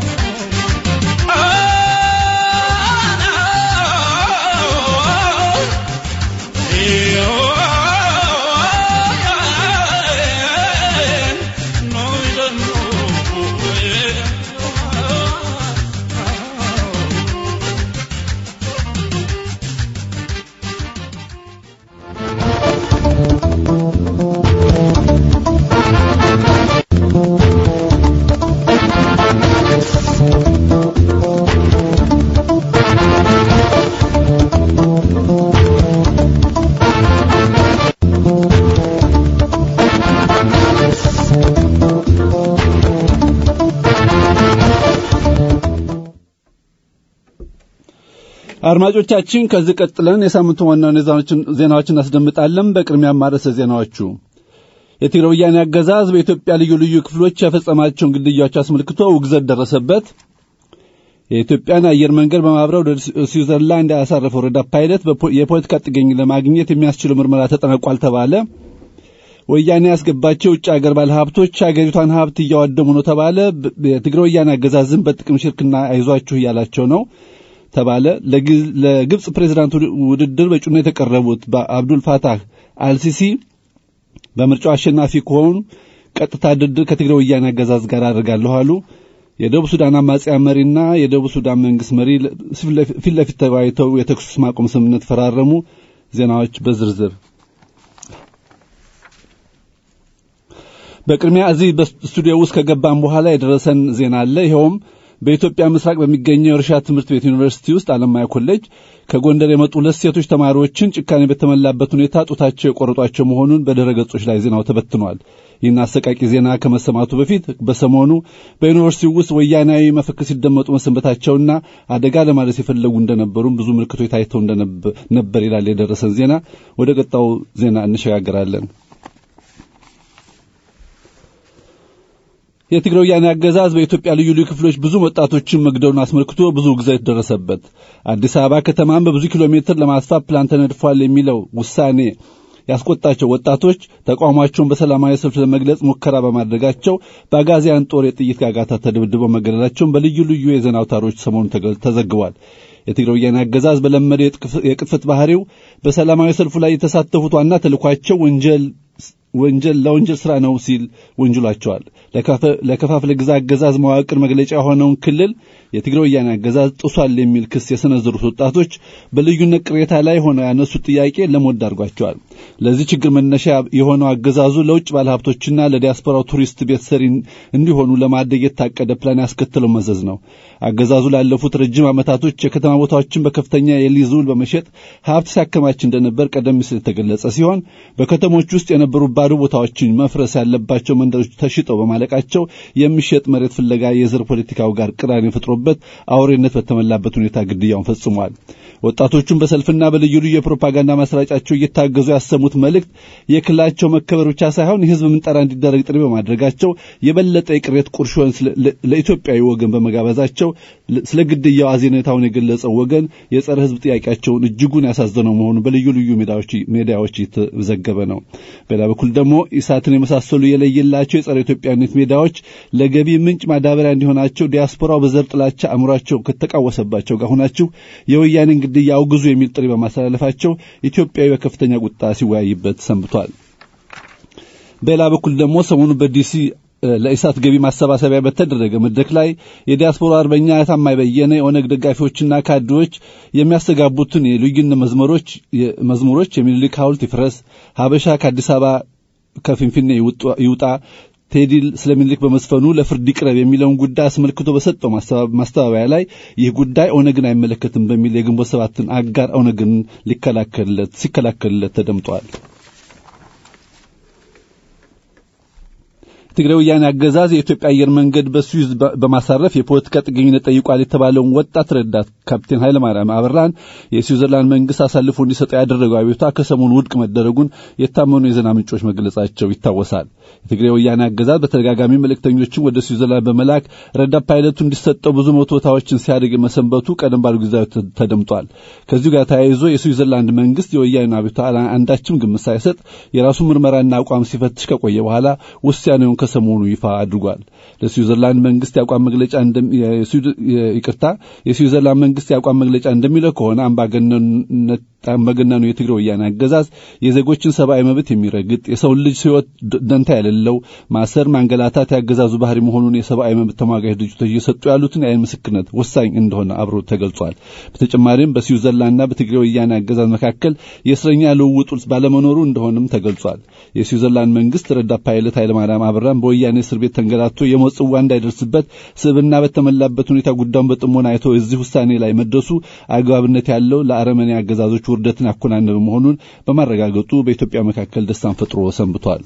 አድማጮቻችን ከዚህ ቀጥለን የሳምንቱ ዋና ዋና ዜናዎችን ዜናዎችን እናስደምጣለን። በቅድሚያ ማረሰ ዜናዎቹ የትግራይ ወያኔ አገዛዝ በኢትዮጵያ ልዩ ልዩ ክፍሎች የፈጸማቸውን ግድያዎች አስመልክቶ ውግዘት ደረሰበት። የኢትዮጵያን አየር መንገድ በማብረር ወደ ስዊዘርላንድ ያሳረፈው ረዳት ፓይለት በፖ- የፖለቲካ ጥገኝ ለማግኘት የሚያስችለው ምርመራ ተጠናቋል ተባለ። ወያኔ ያስገባቸው የውጭ ሀገር ባለሀብቶች ሀገሪቷን ሀብት እያዋደሙ ነው ተባለ። ብ- የትግራይ ወያኔ አገዛዝን በጥቅም ሽርክና አይዟችሁ እያላቸው ነው ተባለ። ለግ- ለግብፅ ፕሬዝዳንት ውድ- ውድድር በእጩነት የተቀረቡት በአብዱል ፋታህ አልሲሲ በምርጫው አሸናፊ ከሆኑ ቀጥታ ድርድር ከትግራይ ወያኔ አገዛዝ ጋር አድርጋለሁ አሉ። የደቡብ ሱዳን አማጽያን መሪና የደቡብ ሱዳን መንግስት መሪ ለ- ፊት ለፊት ተወያይተው የተኩስ ማቆም ስምምነት ፈራረሙ። ዜናዎች በዝርዝር በቅድሚያ እዚህ በስቱዲዮ ውስጥ ከገባን በኋላ የደረሰን ዜና አለ። ይኸውም በኢትዮጵያ ምስራቅ በሚገኘው የእርሻ ትምህርት ቤት ዩኒቨርሲቲ ውስጥ አለማያ ኮሌጅ ከጎንደር የመጡ ሁለት ሴቶች ተማሪዎችን ጭካኔ በተሞላበት ሁኔታ ጡታቸው የቆረጧቸው መሆኑን በድረ ገጾች ላይ ዜናው ተበትኗል። ይህን አሰቃቂ ዜና ከመሰማቱ በፊት በሰሞኑ በዩኒቨርሲቲው ውስጥ ወያናዊ መፈክር ሲደመጡ መሰንበታቸውና አደጋ ለማድረስ የፈለጉ እንደነበሩም ብዙ ምልክቶች ታይተው እንደነበር ይላል የደረሰን ዜና። ወደ ቀጣው ዜና እንሸጋገራለን። የትግራይ ወያኔ አገዛዝ በኢትዮጵያ ልዩ ልዩ ክፍሎች ብዙ ወጣቶችን መግደሉን አስመልክቶ ብዙ ግዘት ደረሰበት። አዲስ አበባ ከተማን በብዙ ኪሎ ሜትር ለማስፋት ፕላን ተነድፏል የሚለው ውሳኔ ያስቆጣቸው ወጣቶች ተቃውሟቸውን በሰላማዊ ሰልፍ ለመግለጽ ሙከራ በማድረጋቸው በአጋዚያን ጦር የጥይት ጋጋታ ተደብድበው መገደላቸውን በልዩ ልዩ የዜና አውታሮች ሰሞኑን ተገ- ተዘግቧል። የትግራይ ወያኔ አገዛዝ በለመደ የጥቅፍ- የቅጥፈት ባህሪው በሰላማዊ ሰልፉ ላይ የተሳተፉት ዋና ተልኳቸው ወንጀል ወንጀል ለወንጀል ስራ ነው ሲል ወንጅሏቸዋል። ለከፋፍለ ግዛ አገዛዝ መዋቅር መግለጫ የሆነውን ክልል የትግራይ ወያኔ አገዛዝ ጥሷል የሚል ክስ የሰነዘሩት ወጣቶች በልዩነት ቅሬታ ላይ ሆነው ያነሱት ጥያቄ ለሞት ዳርጓቸዋል። ለዚህ ችግር መነሻ የሆነው አገዛዙ ለውጭ ባለሀብቶችና ለዲያስፖራው ቱሪስት ቤት ሰሪ እንዲሆኑ ለማደግ የታቀደ ፕላን ያስከተለው መዘዝ ነው። አገዛዙ ላለፉት ረጅም ዓመታቶች የከተማ ቦታዎችን በከፍተኛ የሊዝ ውል በመሸጥ ሀብት ሲያከማች እንደነበር ቀደም ሲል የተገለጸ ሲሆን በከተሞች ውስጥ የነበሩ ባዶ ቦታዎችን መፍረስ ያለባቸው መንደሮች ተሽጠው በማለቃቸው የሚሸጥ መሬት ፍለጋ የዘር ፖለቲካው ጋር ቅራኔ ፈጥሮበት አውሬነት በተሞላበት ሁኔታ ግድያውን ፈጽሟል። ወጣቶቹን በሰልፍና በልዩ ልዩ የፕሮፓጋንዳ ማሰራጫቸው እየታገዙ ያሰሙት መልእክት የክልላቸው መከበር ብቻ ሳይሆን የሕዝብ ምንጠራ እንዲደረግ ጥሪ በማድረጋቸው የበለጠ የቅሬት ቁርሾን ለኢትዮጵያዊ ወገን በመጋበዛቸው ስለ ግድያው አዜኔታውን የገለጸው ወገን የጸረ ሕዝብ ጥያቄያቸውን እጅጉን ያሳዘነው መሆኑን በልዩ ልዩ ሜዲያዎች እየተዘገበ ነው። በሌላ በኩል ደግሞ ኢሳትን የመሳሰሉ የለየላቸው የጸረ ኢትዮጵያዊነት ሜዲያዎች ለገቢ ምንጭ ማዳበሪያ እንዲሆናቸው ዲያስፖራው በዘር ጥላቻ በጥላቻ አእምሯቸው ከተቃወሰባቸው ጋር ሆናችሁ የወያኔን ግድያ አውግዙ የሚል ጥሪ በማስተላለፋቸው ኢትዮጵያዊ በከፍተኛ ቁጣ ሲወያይበት ሰንብቷል። በሌላ በኩል ደግሞ ሰሞኑ በዲሲ ለኢሳት ገቢ ማሰባሰቢያ በተደረገ መድረክ ላይ የዲያስፖራ አርበኛ ታማኝ በየነ የኦነግ ደጋፊዎችና ካድሬዎች የሚያስተጋቡትን የልዩነት መዝሙሮች መዝሙሮች የሚኒልክ ሐውልት ይፍረስ፣ ሀበሻ ከአዲስ አበባ ከፊንፊኔ ይውጣ፣ ቴዲ ስለ ሚኒልክ በመስፈኑ ለፍርድ ይቅረብ የሚለውን ጉዳይ አስመልክቶ በሰጠው ማስተባበያ ላይ ይህ ጉዳይ ኦነግን አይመለከትም በሚል የግንቦት ሰባትን አጋር ኦነግን ሊከላከልለት ሲከላከልለት ተደምጧል። የትግራይ ወያኔ አገዛዝ የኢትዮጵያ አየር መንገድ በስዊዝ በማሳረፍ የፖለቲካ ጥገኝነት ጠይቋል የተባለውን ወጣት ረዳት ካፕቴን ኃይለማርያም አበራን የስዊዘርላንድ መንግስት አሳልፎ እንዲሰጠው ያደረገው አቤቱታ ከሰሞኑ ውድቅ መደረጉን የታመኑ የዜና ምንጮች መግለጻቸው ይታወሳል። የትግራይ ወያኔ አገዛዝ በተደጋጋሚ መልእክተኞችን ወደ ስዊዘርላንድ በመላክ ረዳት ፓይለቱ እንዲሰጠው ብዙ መቶታዎችን ሲያደርግ መሰንበቱ ቀደም ባሉ ጊዜያት ተደምጧል። ከዚሁ ጋር ተያይዞ የስዊዘርላንድ መንግስት የወያኔ አቤቱታ አንዳችም ግምት ሳይሰጥ የራሱ ምርመራና አቋም ሲፈትሽ ከቆየ በኋላ ውሳኔውን ከሰሞኑ ይፋ አድርጓል። ለስዊዘርላንድ መንግስት የአቋም መግለጫ ይቅርታ የስዊዘርላንድ መንግስት የአቋም መግለጫ እንደሚለው ከሆነ አምባገነኑ የትግራይ ወያኔ አገዛዝ የዜጎችን ሰብአዊ መብት የሚረግጥ የሰውን ልጅ ሕይወት ደንታ የሌለው ማሰር፣ ማንገላታት ያገዛዙ ባህሪ መሆኑን የሰብአዊ መብት ተሟጋች ድርጅቶች እየሰጡ ያሉትን የአይን ምስክርነት ወሳኝ እንደሆነ አብሮ ተገልጿል። በተጨማሪም በስዊዘርላንድና በትግራይ ወያኔ አገዛዝ መካከል የእስረኛ ልውውጥ ባለመኖሩ እንደሆነም ተገልጿል። የስዊዘርላንድ መንግስት ረዳት ፓይለት ኃይለማርያም አበራን በወያኔ እስር ቤት ተንገላቶ የሞት ጽዋ እንዳይደርስበት ስብና በተሞላበት ሁኔታ ጉዳዩን በጥሞና አይቶ እዚህ ውሳኔ ላይ መድረሱ አግባብነት ያለው ለአረመኔ አገዛዞች ውርደትን ያኮናነበ መሆኑን በማረጋገጡ በኢትዮጵያ መካከል ደስታን ፈጥሮ ሰንብቷል።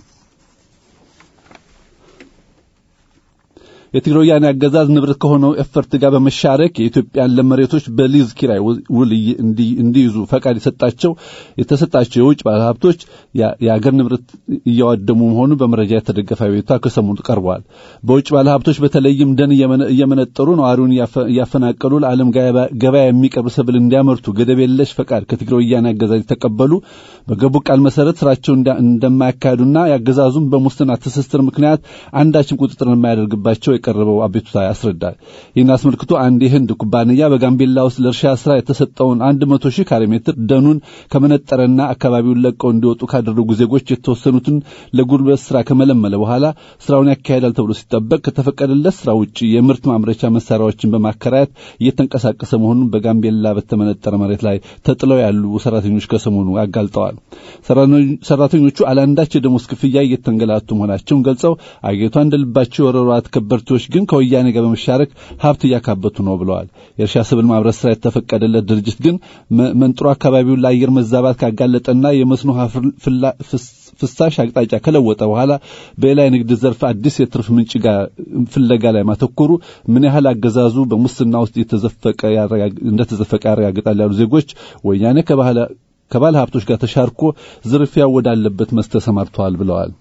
የትግራይ ወያኔ አገዛዝ ንብረት ከሆነው ኤፈርት ጋር በመሻረክ የኢትዮጵያን ለም መሬቶች በሊዝ ኪራይ ውል እንዲይዙ ፈቃድ የሰጣቸው የተሰጣቸው የውጭ ባለሀብቶች የአገር ንብረት እያዋደሙ መሆኑን በመረጃ የተደገፈ አቤቱታ ከሰሞኑ ቀርቧል። በውጭ ባለሀብቶች በተለይም ደን እየመነጠሩ ነዋሪውን እያፈናቀሉ ለዓለም ገበያ የሚቀርብ ሰብል እንዲያመርቱ ገደብ የለሽ ፈቃድ ከትግራይ ወያኔ አገዛዝ የተቀበሉ በገቡ ቃል መሰረት ስራቸው እንደማያካሂዱና የአገዛዙም በሙስና ትስስር ምክንያት አንዳችን ቁጥጥር የማያደርግባቸው የቀረበው አቤቱታ ያስረዳል። ይህን አስመልክቶ አንድ የህንድ ኩባንያ በጋምቤላ ውስጥ ለእርሻ ስራ የተሰጠውን አንድ መቶ ሺህ ካሬ ሜትር ደኑን ከመነጠረና አካባቢውን ለቀው እንዲወጡ ካደረጉ ዜጎች የተወሰኑትን ለጉልበት ስራ ከመለመለ በኋላ ስራውን ያካሄዳል ተብሎ ሲጠበቅ ከተፈቀደለት ስራ ውጭ የምርት ማምረቻ መሳሪያዎችን በማከራየት እየተንቀሳቀሰ መሆኑን በጋምቤላ በተመነጠረ መሬት ላይ ተጥለው ያሉ ሰራተኞች ከሰሞኑ አጋልጠዋል። ሰራተኞቹ አላንዳች የደሞዝ ክፍያ እየተንገላቱ መሆናቸውን ገልጸው አገሪቷ እንደልባቸው የወረሯት ከበርቴዎች ግን ከወያኔ ጋር በመሻረክ ሀብት እያካበቱ ነው ብለዋል። የእርሻ ሰብል ማምረት ስራ የተፈቀደለት ድርጅት ግን መንጥሮ አካባቢውን ለአየር መዛባት ካጋለጠና የመስኖ ፍሳሽ አቅጣጫ ከለወጠ በኋላ በሌላ የንግድ ዘርፍ አዲስ የትርፍ ምንጭ ጋር ፍለጋ ላይ ማተኮሩ ምን ያህል አገዛዙ በሙስና ውስጥ እንደተዘፈቀ ያረጋግጣል ያሉ ዜጎች ወያኔ ከባለ ሀብቶች ጋር ተሻርኮ ዝርፊያ ወዳለበት መስክ ተሰማርተዋል ብለዋል።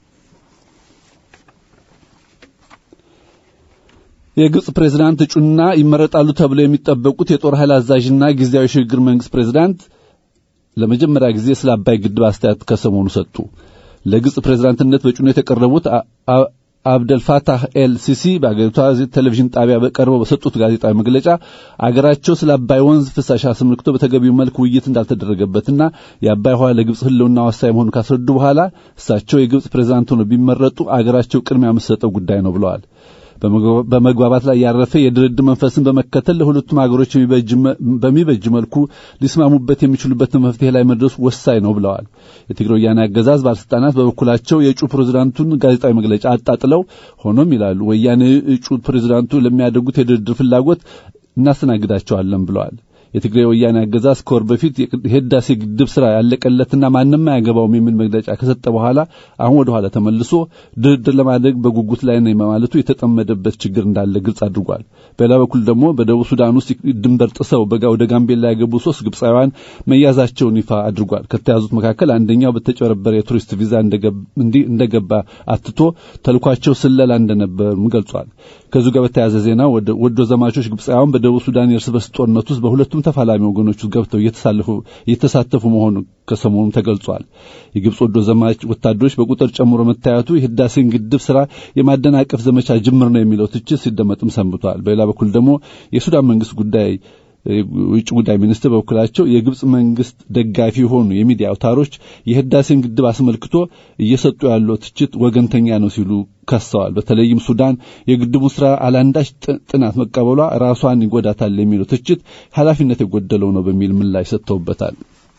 የግብጽ ፕሬዝዳንት እጩና ይመረጣሉ ተብለው የሚጠበቁት የጦር ኃይል አዛዥና ጊዜያዊ ሽግግር መንግስት ፕሬዝዳንት ለመጀመሪያ ጊዜ ስለ አባይ ግድብ አስተያየት ከሰሞኑ ሰጡ። ለግብጽ ፕሬዝዳንትነት በእጩነት የቀረቡት አብደልፋታህ ኤል ሲሲ በአገሪቷ ቴሌቪዥን ጣቢያ በቀርበው በሰጡት ጋዜጣዊ መግለጫ አገራቸው ስለ አባይ ወንዝ ፍሳሽ አስመልክቶ በተገቢው መልክ ውይይት እንዳልተደረገበትና የአባይ ውሃ ለግብጽ ሕልውና ወሳኝ መሆኑን ካስረዱ በኋላ እሳቸው የግብጽ ፕሬዝዳንት ሆነው ቢመረጡ አገራቸው ቅድሚያ የምትሰጠው ጉዳይ ነው ብለዋል። በመግባባት ላይ ያረፈ የድርድር መንፈስን በመከተል ለሁለቱም ሀገሮች በሚበጅ መልኩ ሊስማሙበት የሚችሉበት መፍትሄ ላይ መድረሱ ወሳኝ ነው ብለዋል። የትግራይ ወያኔ አገዛዝ ባለስልጣናት በበኩላቸው የእጩ ፕሬዝዳንቱን ጋዜጣዊ መግለጫ አጣጥለው ሆኖም ይላሉ ወያኔ እጩ ፕሬዝዳንቱ ለሚያደርጉት የድርድር ፍላጎት እናስተናግዳቸዋለን ብለዋል። የትግራይ ወያኔ አገዛዝ ከወር በፊት የህዳሴ ግድብ ስራ ያለቀለትና ማንም አያገባውም የሚል መግለጫ ከሰጠ በኋላ አሁን ወደ ኋላ ተመልሶ ድርድር ለማድረግ በጉጉት ላይ ነው ማለቱ የተጠመደበት ችግር እንዳለ ግልጽ አድርጓል። በሌላ በኩል ደግሞ በደቡብ ሱዳን ውስጥ ድንበር ጥሰው በጋ ወደ ጋምቤላ ያገቡ ሶስት ግብፃውያን መያዛቸውን ይፋ አድርጓል። ከተያዙት መካከል አንደኛው በተጨበረበረ የቱሪስት ቪዛ እንደገባ አትቶ ተልኳቸው ስለላ እንደነበርም ገልጿል። ከዚሁ ጋር በተያያዘ ዜና ወዶ ዘማቾች ግብፃውያን በደቡብ ሱዳን የእርስ በርስ ጦርነት ውስጥ በሁለቱም በሁለቱም ተፋላሚ ወገኖች ውስጥ ገብተው እየተሳተፉ መሆኑ ከሰሞኑም ተገልጿል። የግብፅ ወዶ ዘማች ወታደሮች በቁጥር ጨምሮ መታየቱ የህዳሴን ግድብ ስራ የማደናቀፍ ዘመቻ ጅምር ነው የሚለው ትችት ሲደመጥም ሰንብቷል። በሌላ በኩል ደግሞ የሱዳን መንግስት ጉዳይ የውጭ ጉዳይ ሚኒስትር በበኩላቸው የግብፅ መንግስት ደጋፊ የሆኑ የሚዲያ አውታሮች የህዳሴን ግድብ አስመልክቶ እየሰጡ ያለው ትችት ወገንተኛ ነው ሲሉ ከሰዋል። በተለይም ሱዳን የግድቡን ስራ አላንዳች ጥናት መቀበሏ ራሷን ይጎዳታል የሚለው ትችት ኃላፊነት የጎደለው ነው በሚል ምላሽ ሰጥተውበታል።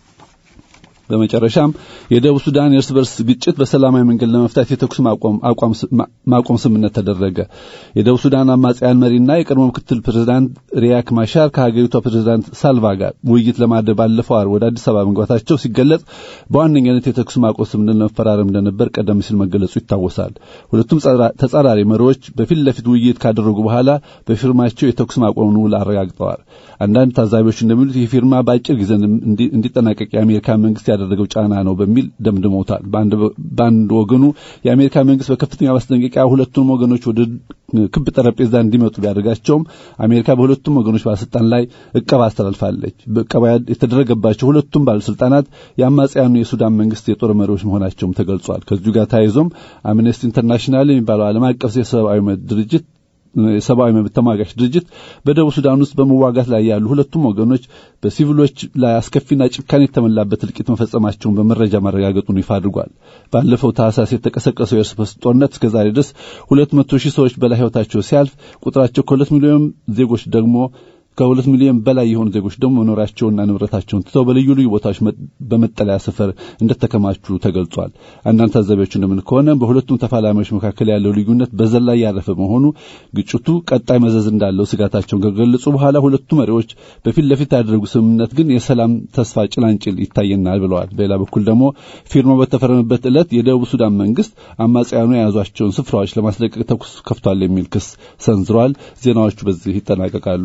በመጨረሻም የደቡብ ሱዳን የእርስ በርስ ግጭት በሰላማዊ መንገድ ለመፍታት የተኩስ ማቆም ስምምነት ተደረገ። የደቡብ ሱዳን አማጽያን መሪና የቀድሞ ምክትል ፕሬዝዳንት ሪያክ ማሻር ከሀገሪቷ ፕሬዝዳንት ሳልቫ ጋር ውይይት ለማድረግ ባለፈው ዓርብ ወደ አዲስ አበባ መግባታቸው ሲገለጽ በዋነኛነት የተኩስ ማቆም ስምምነት ለመፈራረም እንደነበር ቀደም ሲል መገለጹ ይታወሳል። ሁለቱም ተጻራሪ መሪዎች በፊት ለፊት ውይይት ካደረጉ በኋላ በፊርማቸው የተኩስ ማቆምን ውል አረጋግጠዋል። አንዳንድ ታዛቢዎች እንደሚሉት ይህ ፊርማ በአጭር ጊዜ እንዲጠናቀቅ የአሜሪካ መንግስት ያደረገው ጫና ነው በሚል ደምድመውታል። በአንድ ወገኑ የአሜሪካ መንግስት በከፍተኛ ማስጠንቀቂያ ሁለቱንም ወገኖች ወደ ክብ ጠረጴዛ እንዲመጡ ቢያደርጋቸውም አሜሪካ በሁለቱም ወገኖች ባለስልጣን ላይ እቀባ አስተላልፋለች። በእቀባ የተደረገባቸው ሁለቱም ባለስልጣናት የአማጽያኑ የሱዳን መንግስት የጦር መሪዎች መሆናቸውም ተገልጿል። ከዚሁ ጋር ተያይዞም አምነስቲ ኢንተርናሽናል የሚባለው ዓለም አቀፍ የሰብአዊ መብት ድርጅት የሰብአዊ መብት ተሟጋች ድርጅት በደቡብ ሱዳን ውስጥ በመዋጋት ላይ ያሉ ሁለቱም ወገኖች በሲቪሎች ላይ አስከፊና ጭካኔ የተሞላበት እልቂት መፈጸማቸውን በመረጃ ማረጋገጡን ይፋ አድርጓል። ባለፈው ታህሳስ የተቀሰቀሰው የእርስ በርስ ጦርነት እስከዛሬ ድረስ ሁለት መቶ ሺህ ሰዎች በላይ ህይወታቸው ሲያልፍ ቁጥራቸው ከሁለት ሚሊዮን ዜጎች ደግሞ ከሁለት ሚሊዮን በላይ የሆኑ ዜጎች ደግሞ መኖሪያቸውና ንብረታቸውን ትተው በልዩ ልዩ ቦታዎች በመጠለያ ሰፈር እንደተከማቹ ተገልጿል። አንዳንድ ታዛቢዎች እንደምን ከሆነ በሁለቱም ተፋላሚዎች መካከል ያለው ልዩነት በዘር ላይ ያረፈ መሆኑ ግጭቱ ቀጣይ መዘዝ እንዳለው ስጋታቸውን ከገለጹ በኋላ ሁለቱ መሪዎች በፊት ለፊት ያደረጉ ስምምነት ግን የሰላም ተስፋ ጭላንጭል ይታየናል ብለዋል። በሌላ በኩል ደግሞ ፊርማው በተፈረመበት ዕለት የደቡብ ሱዳን መንግስት አማጽያኑ የያዟቸውን ስፍራዎች ለማስለቀቅ ተኩስ ከፍቷል የሚል ክስ ሰንዝረዋል። ዜናዎቹ በዚህ ይጠናቀቃሉ።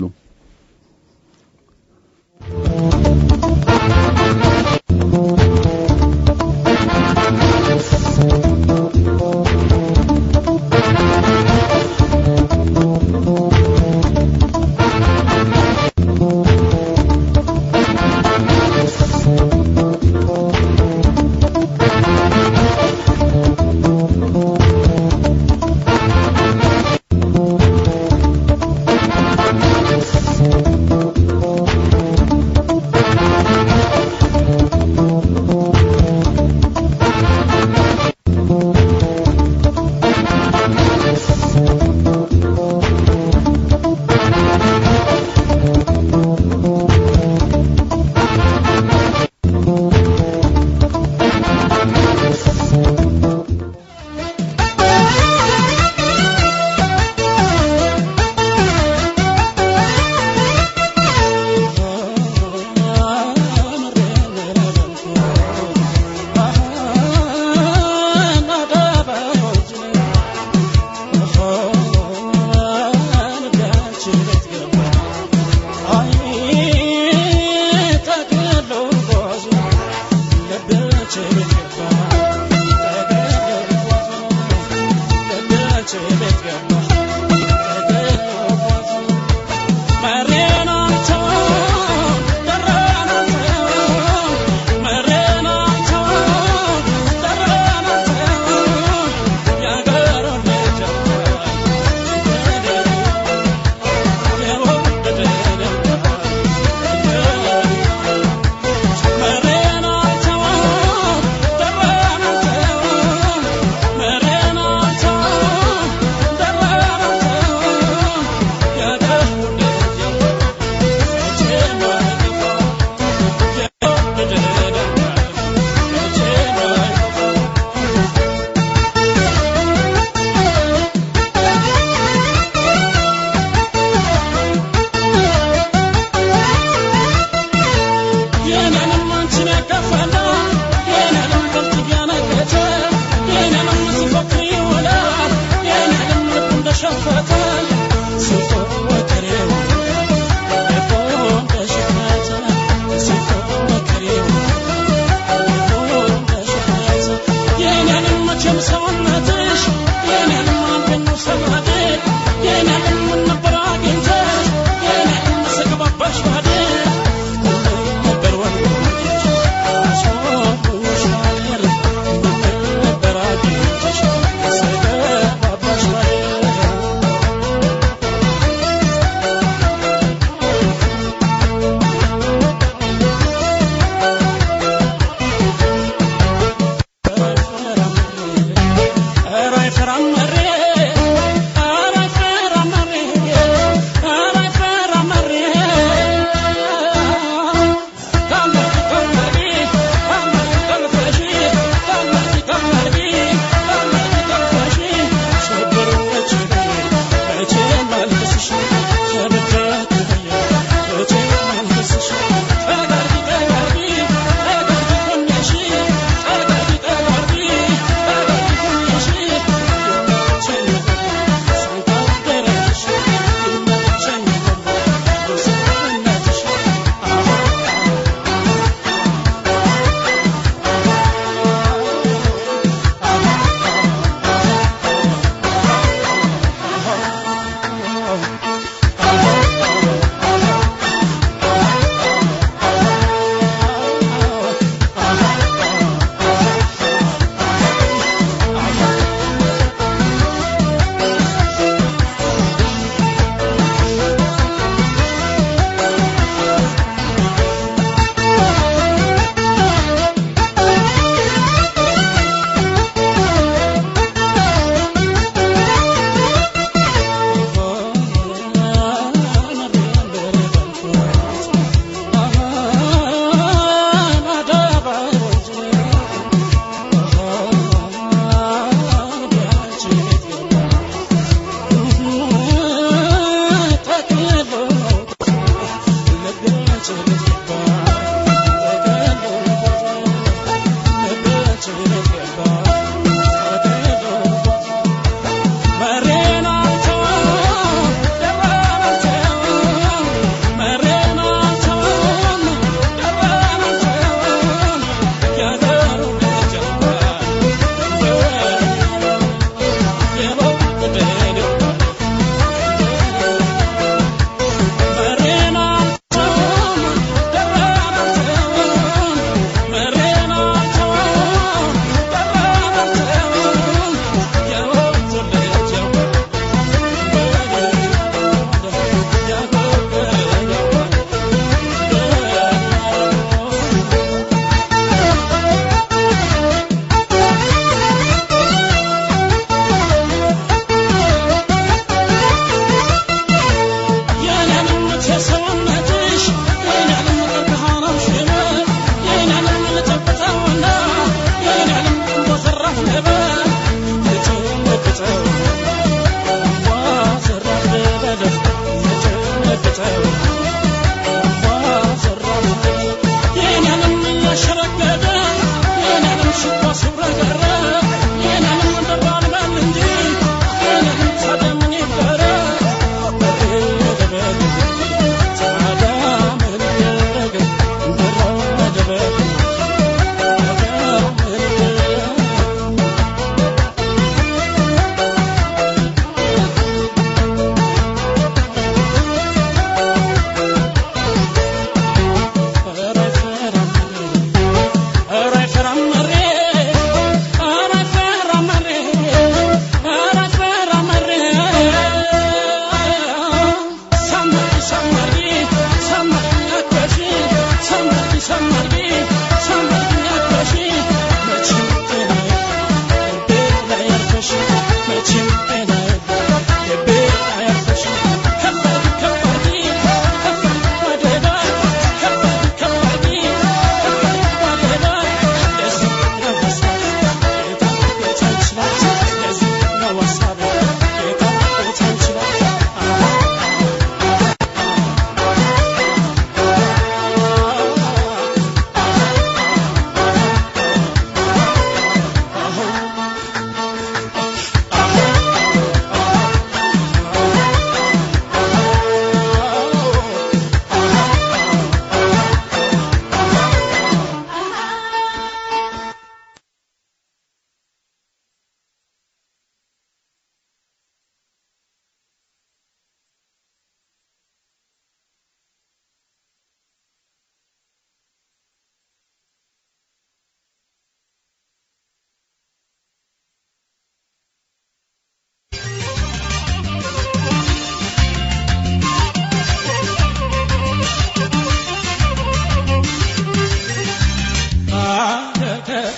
Yeah.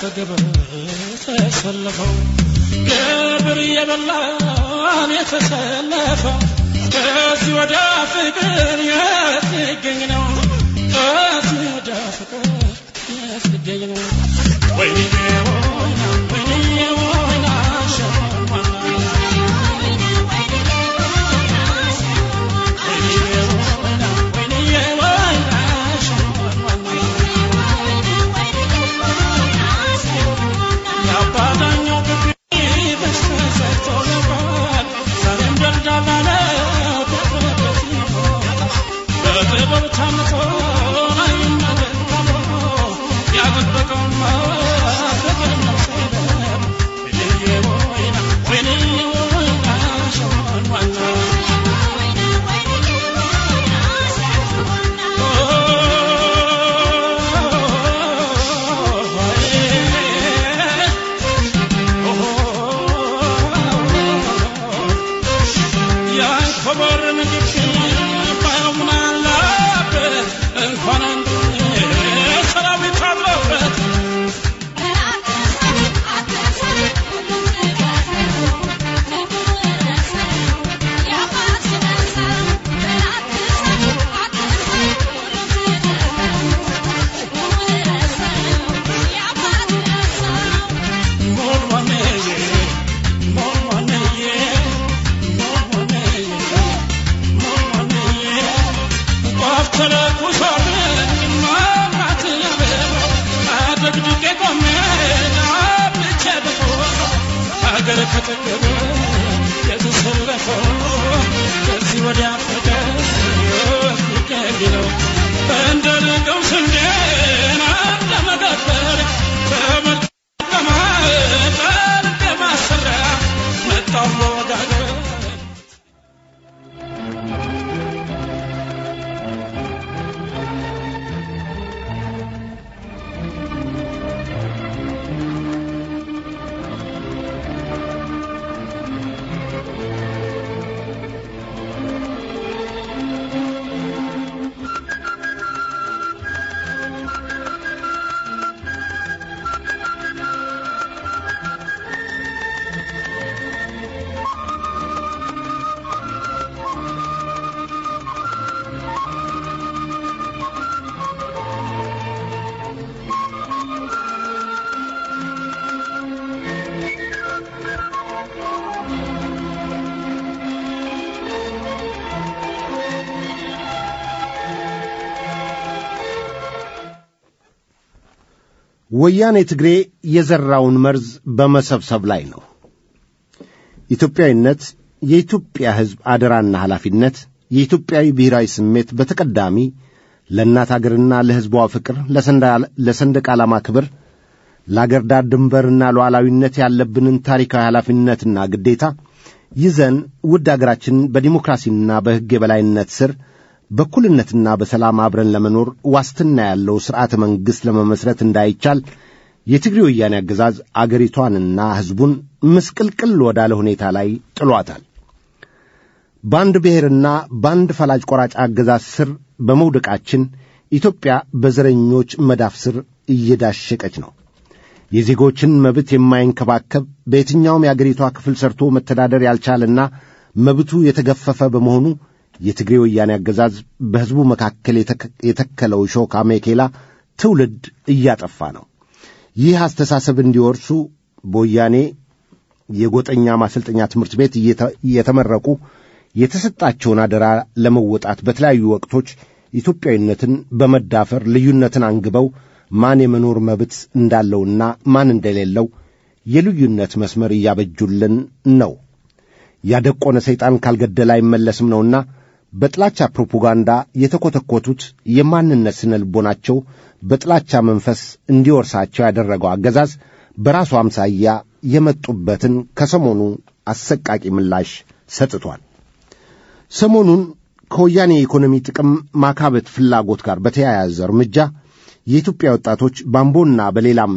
ለግብር ተሰለፈው ግብር እየበላን የተሰለፈው ከዚህ ወደ ፍቅር የት ሊገኝ ነው? ከዚህ ወደ ፍቅር የት ሊገኝ ነው? ወይኔ ወይና ወይኔ ወይና ሸዋና ሀገር ከጠገበ የተሰለፈው ከዚህ ወዲያ ፍቅር ሊገኝ ነው እንደ ልቀው ስንዴን ለመገበር ተመልከማጠር እንደማሰሪያ መጣው መወጋገር ወያኔ ትግሬ የዘራውን መርዝ በመሰብሰብ ላይ ነው። ኢትዮጵያዊነት፣ የኢትዮጵያ ሕዝብ አደራና ኃላፊነት፣ የኢትዮጵያዊ ብሔራዊ ስሜት በተቀዳሚ ለእናት አገርና ለሕዝቧ ፍቅር፣ ለሰንደቅ ዓላማ ክብር፣ ለአገር ዳር ድንበርና ሉዓላዊነት ያለብንን ታሪካዊ ኃላፊነትና ግዴታ ይዘን ውድ አገራችንን በዲሞክራሲና በሕግ የበላይነት ስር በእኩልነትና በሰላም አብረን ለመኖር ዋስትና ያለው ሥርዓተ መንግሥት ለመመሥረት እንዳይቻል የትግሬ ወያኔ አገዛዝ አገሪቷንና ሕዝቡን ምስቅልቅል ወዳለ ሁኔታ ላይ ጥሏታል። በአንድ ብሔርና በአንድ ፈላጭ ቆራጭ አገዛዝ ስር በመውደቃችን ኢትዮጵያ በዘረኞች መዳፍ ስር እየዳሸቀች ነው። የዜጎችን መብት የማይንከባከብ በየትኛውም የአገሪቷ ክፍል ሰርቶ መተዳደር ያልቻለና መብቱ የተገፈፈ በመሆኑ የትግሬ ወያኔ አገዛዝ በሕዝቡ መካከል የተከለው ሾክ አሜኬላ ትውልድ እያጠፋ ነው። ይህ አስተሳሰብ እንዲወርሱ በወያኔ የጎጠኛ ማሰልጠኛ ትምህርት ቤት እየተመረቁ የተሰጣቸውን አደራ ለመወጣት በተለያዩ ወቅቶች ኢትዮጵያዊነትን በመዳፈር ልዩነትን አንግበው ማን የመኖር መብት እንዳለውና ማን እንደሌለው የልዩነት መስመር እያበጁልን ነው። ያደቆነ ሰይጣን ካልገደለ አይመለስም ነውና በጥላቻ ፕሮፓጋንዳ የተኰተኰቱት የማንነት ስነ ልቦናቸው በጥላቻ መንፈስ እንዲወርሳቸው ያደረገው አገዛዝ በራሱ አምሳያ የመጡበትን ከሰሞኑ አሰቃቂ ምላሽ ሰጥቷል። ሰሞኑን ከወያኔ የኢኮኖሚ ጥቅም ማካበት ፍላጎት ጋር በተያያዘ እርምጃ የኢትዮጵያ ወጣቶች ባምቦና በሌላም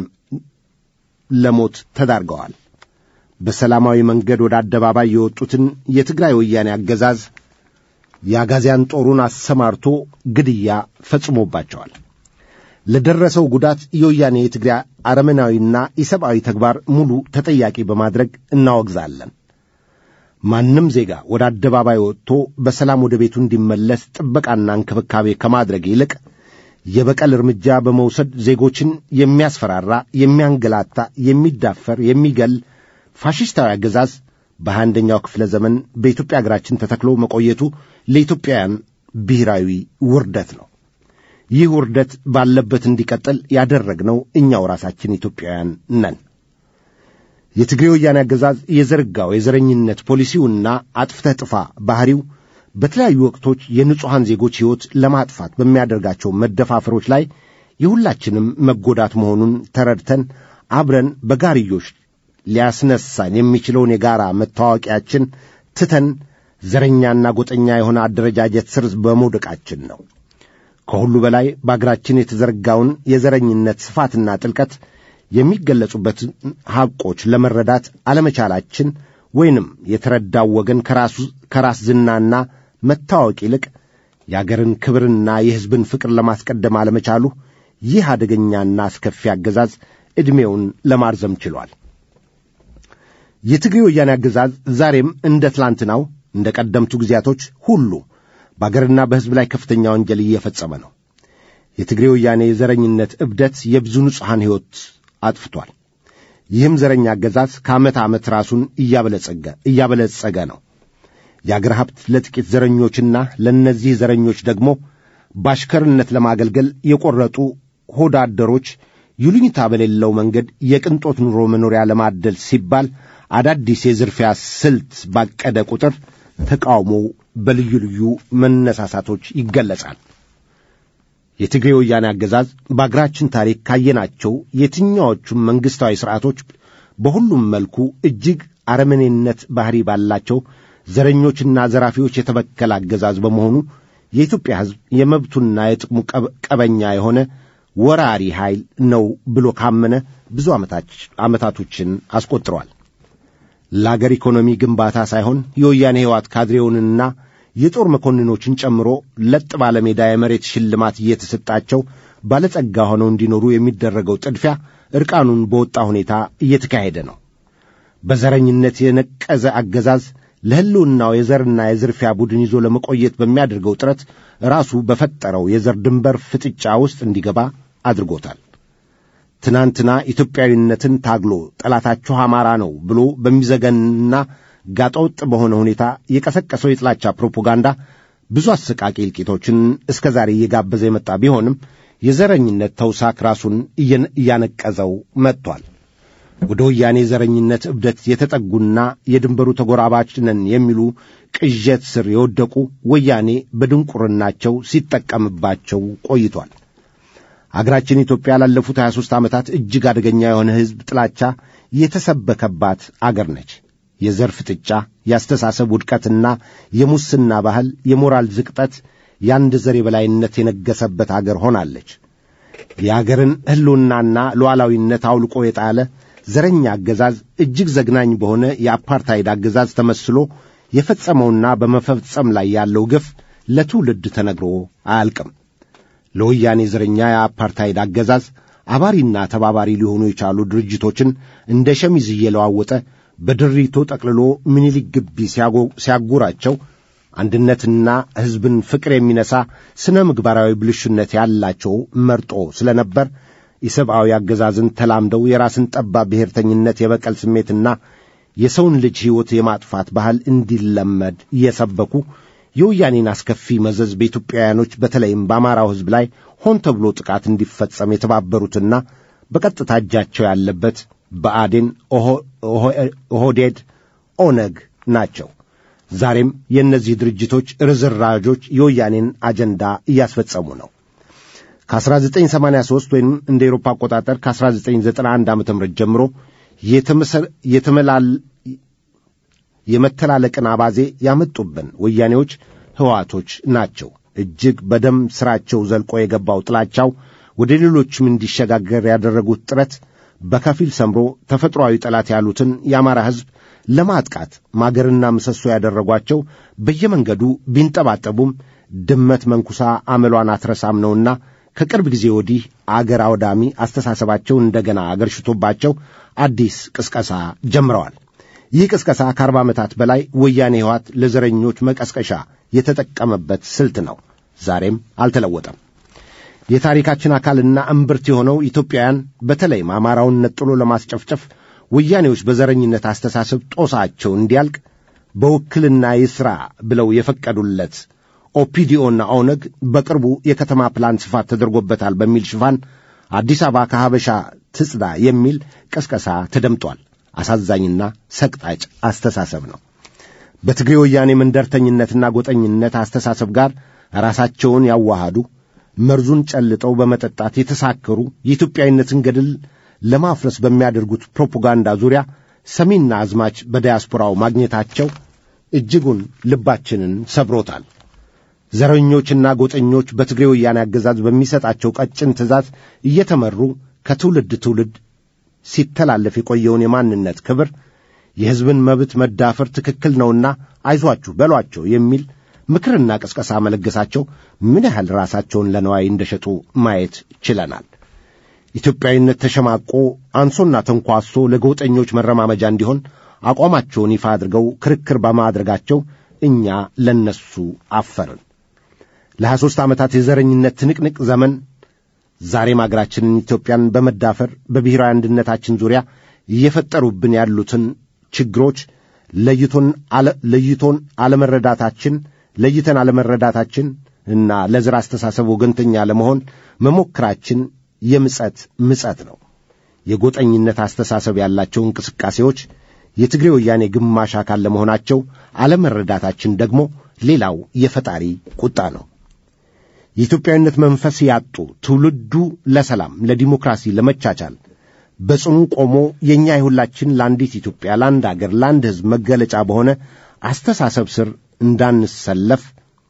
ለሞት ተዳርገዋል። በሰላማዊ መንገድ ወደ አደባባይ የወጡትን የትግራይ ወያኔ አገዛዝ የአጋዚያን ጦሩን አሰማርቶ ግድያ ፈጽሞባቸዋል። ለደረሰው ጉዳት የወያኔ የትግራይ አረመናዊና ኢሰብአዊ ተግባር ሙሉ ተጠያቂ በማድረግ እናወግዛለን። ማንም ዜጋ ወደ አደባባይ ወጥቶ በሰላም ወደ ቤቱ እንዲመለስ ጥበቃና እንክብካቤ ከማድረግ ይልቅ የበቀል እርምጃ በመውሰድ ዜጎችን የሚያስፈራራ፣ የሚያንገላታ፣ የሚዳፈር፣ የሚገል ፋሽስታዊ አገዛዝ በሃያ አንደኛው ክፍለ ዘመን በኢትዮጵያ አገራችን ተተክሎ መቆየቱ ለኢትዮጵያውያን ብሔራዊ ውርደት ነው። ይህ ውርደት ባለበት እንዲቀጥል ያደረግነው እኛው ራሳችን ኢትዮጵያውያን ነን። የትግሬ ወያኔ አገዛዝ የዘረጋው የዘረኝነት ፖሊሲውና አጥፍተህ ጥፋ ባሕሪው በተለያዩ ወቅቶች የንጹሐን ዜጎች ሕይወት ለማጥፋት በሚያደርጋቸው መደፋፈሮች ላይ የሁላችንም መጎዳት መሆኑን ተረድተን አብረን በጋርዮሽ ሊያስነሳን የሚችለውን የጋራ መታወቂያችን ትተን ዘረኛና ጎጠኛ የሆነ አደረጃጀት ስር በመውደቃችን ነው። ከሁሉ በላይ በአገራችን የተዘረጋውን የዘረኝነት ስፋትና ጥልቀት የሚገለጹበት ሐቆች ለመረዳት አለመቻላችን ወይንም የተረዳው ወገን ከራሱ ከራስ ዝናና መታወቅ ይልቅ የአገርን ክብርና የሕዝብን ፍቅር ለማስቀደም አለመቻሉ ይህ አደገኛና አስከፊ አገዛዝ ዕድሜውን ለማርዘም ችሏል። የትግሬ ወያኔ አገዛዝ ዛሬም እንደ ትላንትናው እንደ ቀደምቱ ጊዜያቶች ሁሉ በአገርና በሕዝብ ላይ ከፍተኛ ወንጀል እየፈጸመ ነው። የትግሬ ወያኔ የዘረኝነት እብደት የብዙ ንጹሐን ሕይወት አጥፍቷል። ይህም ዘረኛ አገዛዝ ከዓመት ዓመት ራሱን እያበለጸገ እያበለጸገ ነው። የአገር ሀብት ለጥቂት ዘረኞችና ለእነዚህ ዘረኞች ደግሞ በአሽከርነት ለማገልገል የቈረጡ ሆዳ አደሮች ይሉኝታ በሌለው መንገድ የቅንጦት ኑሮ መኖሪያ ለማደል ሲባል አዳዲስ የዝርፊያ ስልት ባቀደ ቁጥር ተቃውሞው በልዩ ልዩ መነሳሳቶች ይገለጻል። የትግሬ ወያኔ አገዛዝ በአገራችን ታሪክ ካየናቸው የትኛዎቹም መንግሥታዊ ሥርዓቶች በሁሉም መልኩ እጅግ አረመኔነት ባሕሪ ባላቸው ዘረኞችና ዘራፊዎች የተበከለ አገዛዝ በመሆኑ የኢትዮጵያ ሕዝብ የመብቱና የጥቅሙ ቀበኛ የሆነ ወራሪ ኃይል ነው ብሎ ካመነ ብዙ ዓመታቶችን አስቆጥሯል። ለአገር ኢኮኖሚ ግንባታ ሳይሆን የወያኔ ሕይወት ካድሬውንና የጦር መኮንኖችን ጨምሮ ለጥ ባለ ሜዳ የመሬት ሽልማት እየተሰጣቸው ባለጸጋ ሆነው እንዲኖሩ የሚደረገው ጥድፊያ ዕርቃኑን በወጣ ሁኔታ እየተካሄደ ነው። በዘረኝነት የነቀዘ አገዛዝ ለሕልውናው የዘርና የዝርፊያ ቡድን ይዞ ለመቆየት በሚያደርገው ጥረት ራሱ በፈጠረው የዘር ድንበር ፍጥጫ ውስጥ እንዲገባ አድርጎታል። ትናንትና ኢትዮጵያዊነትን ታግሎ ጠላታችሁ አማራ ነው ብሎ በሚዘገንና ጋጠወጥ በሆነ ሁኔታ የቀሰቀሰው የጥላቻ ፕሮፓጋንዳ ብዙ አሰቃቂ እልቂቶችን እስከ ዛሬ እየጋበዘ የመጣ ቢሆንም የዘረኝነት ተውሳክ ራሱን እያነቀዘው መጥቷል። ወደ ወያኔ ዘረኝነት እብደት የተጠጉና የድንበሩ ተጎራባች ነን የሚሉ ቅዠት ስር የወደቁ ወያኔ በድንቁርናቸው ሲጠቀምባቸው ቆይቷል። አገራችን ኢትዮጵያ ላለፉት 23 ዓመታት እጅግ አደገኛ የሆነ ሕዝብ ጥላቻ የተሰበከባት አገር ነች። የዘር ፍጥጫ፣ የአስተሳሰብ ውድቀትና የሙስና ባህል፣ የሞራል ዝቅጠት፣ የአንድ ዘር የበላይነት የነገሰበት አገር ሆናለች። የአገርን ሕልውናና ሉዓላዊነት አውልቆ የጣለ ዘረኛ አገዛዝ እጅግ ዘግናኝ በሆነ የአፓርታይድ አገዛዝ ተመስሎ የፈጸመውና በመፈጸም ላይ ያለው ግፍ ለትውልድ ተነግሮ አያልቅም። ለወያኔ ዘረኛ የአፓርታይድ አገዛዝ አባሪና ተባባሪ ሊሆኑ የቻሉ ድርጅቶችን እንደ ሸሚዝ እየለዋወጠ በድሪቶ ጠቅልሎ ምኒልክ ግቢ ሲያጉራቸው አንድነትና ሕዝብን ፍቅር የሚነሳ ስነ ምግባራዊ ብልሹነት ያላቸው መርጦ ስለነበር የሰብአዊ አገዛዝን ተላምደው የራስን ጠባብ ብሔርተኝነት፣ የበቀል ስሜትና የሰውን ልጅ ሕይወት የማጥፋት ባህል እንዲለመድ እየሰበኩ የወያኔን አስከፊ መዘዝ በኢትዮጵያውያኖች በተለይም በአማራው ሕዝብ ላይ ሆን ተብሎ ጥቃት እንዲፈጸም የተባበሩትና በቀጥታ እጃቸው ያለበት ብአዴን፣ ኦህዴድ፣ ኦነግ ናቸው። ዛሬም የእነዚህ ድርጅቶች ርዝራዦች የወያኔን አጀንዳ እያስፈጸሙ ነው። ከ1983 ወይም እንደ ኤሮፓ አቆጣጠር ከ1991 ዓ ም ጀምሮ የመተላለቅን አባዜ ያመጡብን ወያኔዎች ሕዋቶች ናቸው። እጅግ በደም ሥራቸው ዘልቆ የገባው ጥላቻው ወደ ሌሎችም እንዲሸጋገር ያደረጉት ጥረት በከፊል ሰምሮ ተፈጥሮአዊ ጠላት ያሉትን የአማራ ሕዝብ ለማጥቃት ማገርና ምሰሶ ያደረጓቸው በየመንገዱ ቢንጠባጠቡም ድመት መንኩሳ አመሏን አትረሳም ነውና ከቅርብ ጊዜ ወዲህ አገር አውዳሚ አስተሳሰባቸው እንደገና አገርሽቶባቸው አዲስ ቅስቀሳ ጀምረዋል። ይህ ቅስቀሳ ከአርባ ዓመታት በላይ ወያኔ ሕወሓት ለዘረኞች መቀስቀሻ የተጠቀመበት ስልት ነው። ዛሬም አልተለወጠም። የታሪካችን አካልና እምብርት የሆነው ኢትዮጵያውያን በተለይም አማራውን ነጥሎ ለማስጨፍጨፍ ወያኔዎች በዘረኝነት አስተሳሰብ ጦሳቸው እንዲያልቅ በውክልና ይሥራ ብለው የፈቀዱለት ኦፒዲኦና ኦነግ በቅርቡ የከተማ ፕላን ስፋት ተደርጎበታል በሚል ሽፋን አዲስ አበባ ከሀበሻ ትጽዳ የሚል ቀስቀሳ ተደምጧል። አሳዛኝና ሰቅጣጭ አስተሳሰብ ነው። በትግሬ ወያኔ መንደርተኝነትና ጎጠኝነት አስተሳሰብ ጋር ራሳቸውን ያዋሃዱ መርዙን ጨልጠው በመጠጣት የተሳከሩ የኢትዮጵያዊነትን ገድል ለማፍረስ በሚያደርጉት ፕሮፓጋንዳ ዙሪያ ሰሚና አዝማች በዲያስፖራው ማግኘታቸው እጅጉን ልባችንን ሰብሮታል። ዘረኞችና ጎጠኞች በትግሬ ወያኔ አገዛዝ በሚሰጣቸው ቀጭን ትእዛዝ እየተመሩ ከትውልድ ትውልድ ሲተላለፍ የቆየውን የማንነት ክብር፣ የሕዝብን መብት መዳፈር ትክክል ነውና አይዟችሁ በሏቸው የሚል ምክርና ቅስቀሳ መለገሳቸው ምን ያህል ራሳቸውን ለነዋይ እንደሸጡ ማየት ችለናል። ኢትዮጵያዊነት ተሸማቆ አንሶና ተንኳሶ ለጎጠኞች መረማመጃ እንዲሆን አቋማቸውን ይፋ አድርገው ክርክር በማድረጋቸው እኛ ለነሱ አፈርን። ለሀያ ሦስት ዓመታት የዘረኝነት ትንቅንቅ ዘመን ዛሬም አገራችንን ኢትዮጵያን በመዳፈር በብሔራዊ አንድነታችን ዙሪያ እየፈጠሩብን ያሉትን ችግሮች ለይቶን ለይቶን አለመረዳታችን ለይተን አለመረዳታችን እና ለዘር አስተሳሰብ ወገንተኛ ለመሆን መሞከራችን የምጸት ምጸት ነው። የጎጠኝነት አስተሳሰብ ያላቸው እንቅስቃሴዎች የትግሬ ወያኔ ግማሽ አካል ለመሆናቸው አለመረዳታችን ደግሞ ሌላው የፈጣሪ ቁጣ ነው። የኢትዮጵያዊነት መንፈስ ያጡ ትውልዱ ለሰላም፣ ለዲሞክራሲ፣ ለመቻቻል በጽኑ ቆሞ የእኛ የሁላችን ለአንዲት ኢትዮጵያ፣ ለአንድ አገር፣ ለአንድ ሕዝብ መገለጫ በሆነ አስተሳሰብ ስር እንዳንሰለፍ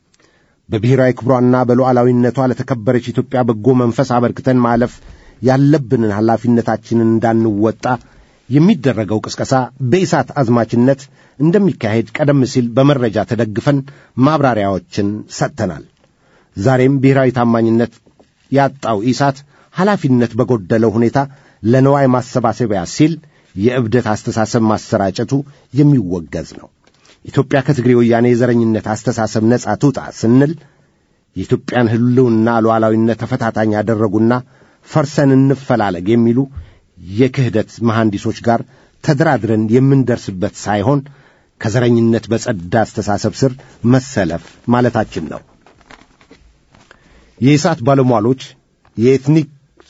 በብሔራዊ ክብሯና በሉዓላዊነቷ ለተከበረች ኢትዮጵያ በጎ መንፈስ አበርክተን ማለፍ ያለብንን ኃላፊነታችንን እንዳንወጣ የሚደረገው ቅስቀሳ በኢሳት አዝማችነት እንደሚካሄድ ቀደም ሲል በመረጃ ተደግፈን ማብራሪያዎችን ሰጥተናል። ዛሬም ብሔራዊ ታማኝነት ያጣው ኢሳት ኃላፊነት በጎደለው ሁኔታ ለነዋይ ማሰባሰቢያ ሲል የእብደት አስተሳሰብ ማሰራጨቱ የሚወገዝ ነው። ኢትዮጵያ ከትግሬ ወያኔ የዘረኝነት አስተሳሰብ ነጻ ትውጣ ስንል የኢትዮጵያን ሕልውና ሉዓላዊነት ተፈታታኝ ያደረጉና ፈርሰን እንፈላለግ የሚሉ የክህደት መሐንዲሶች ጋር ተደራድረን የምንደርስበት ሳይሆን ከዘረኝነት በጸዳ አስተሳሰብ ስር መሰለፍ ማለታችን ነው። የኢሳት ባለሟሎች የኤትኒክ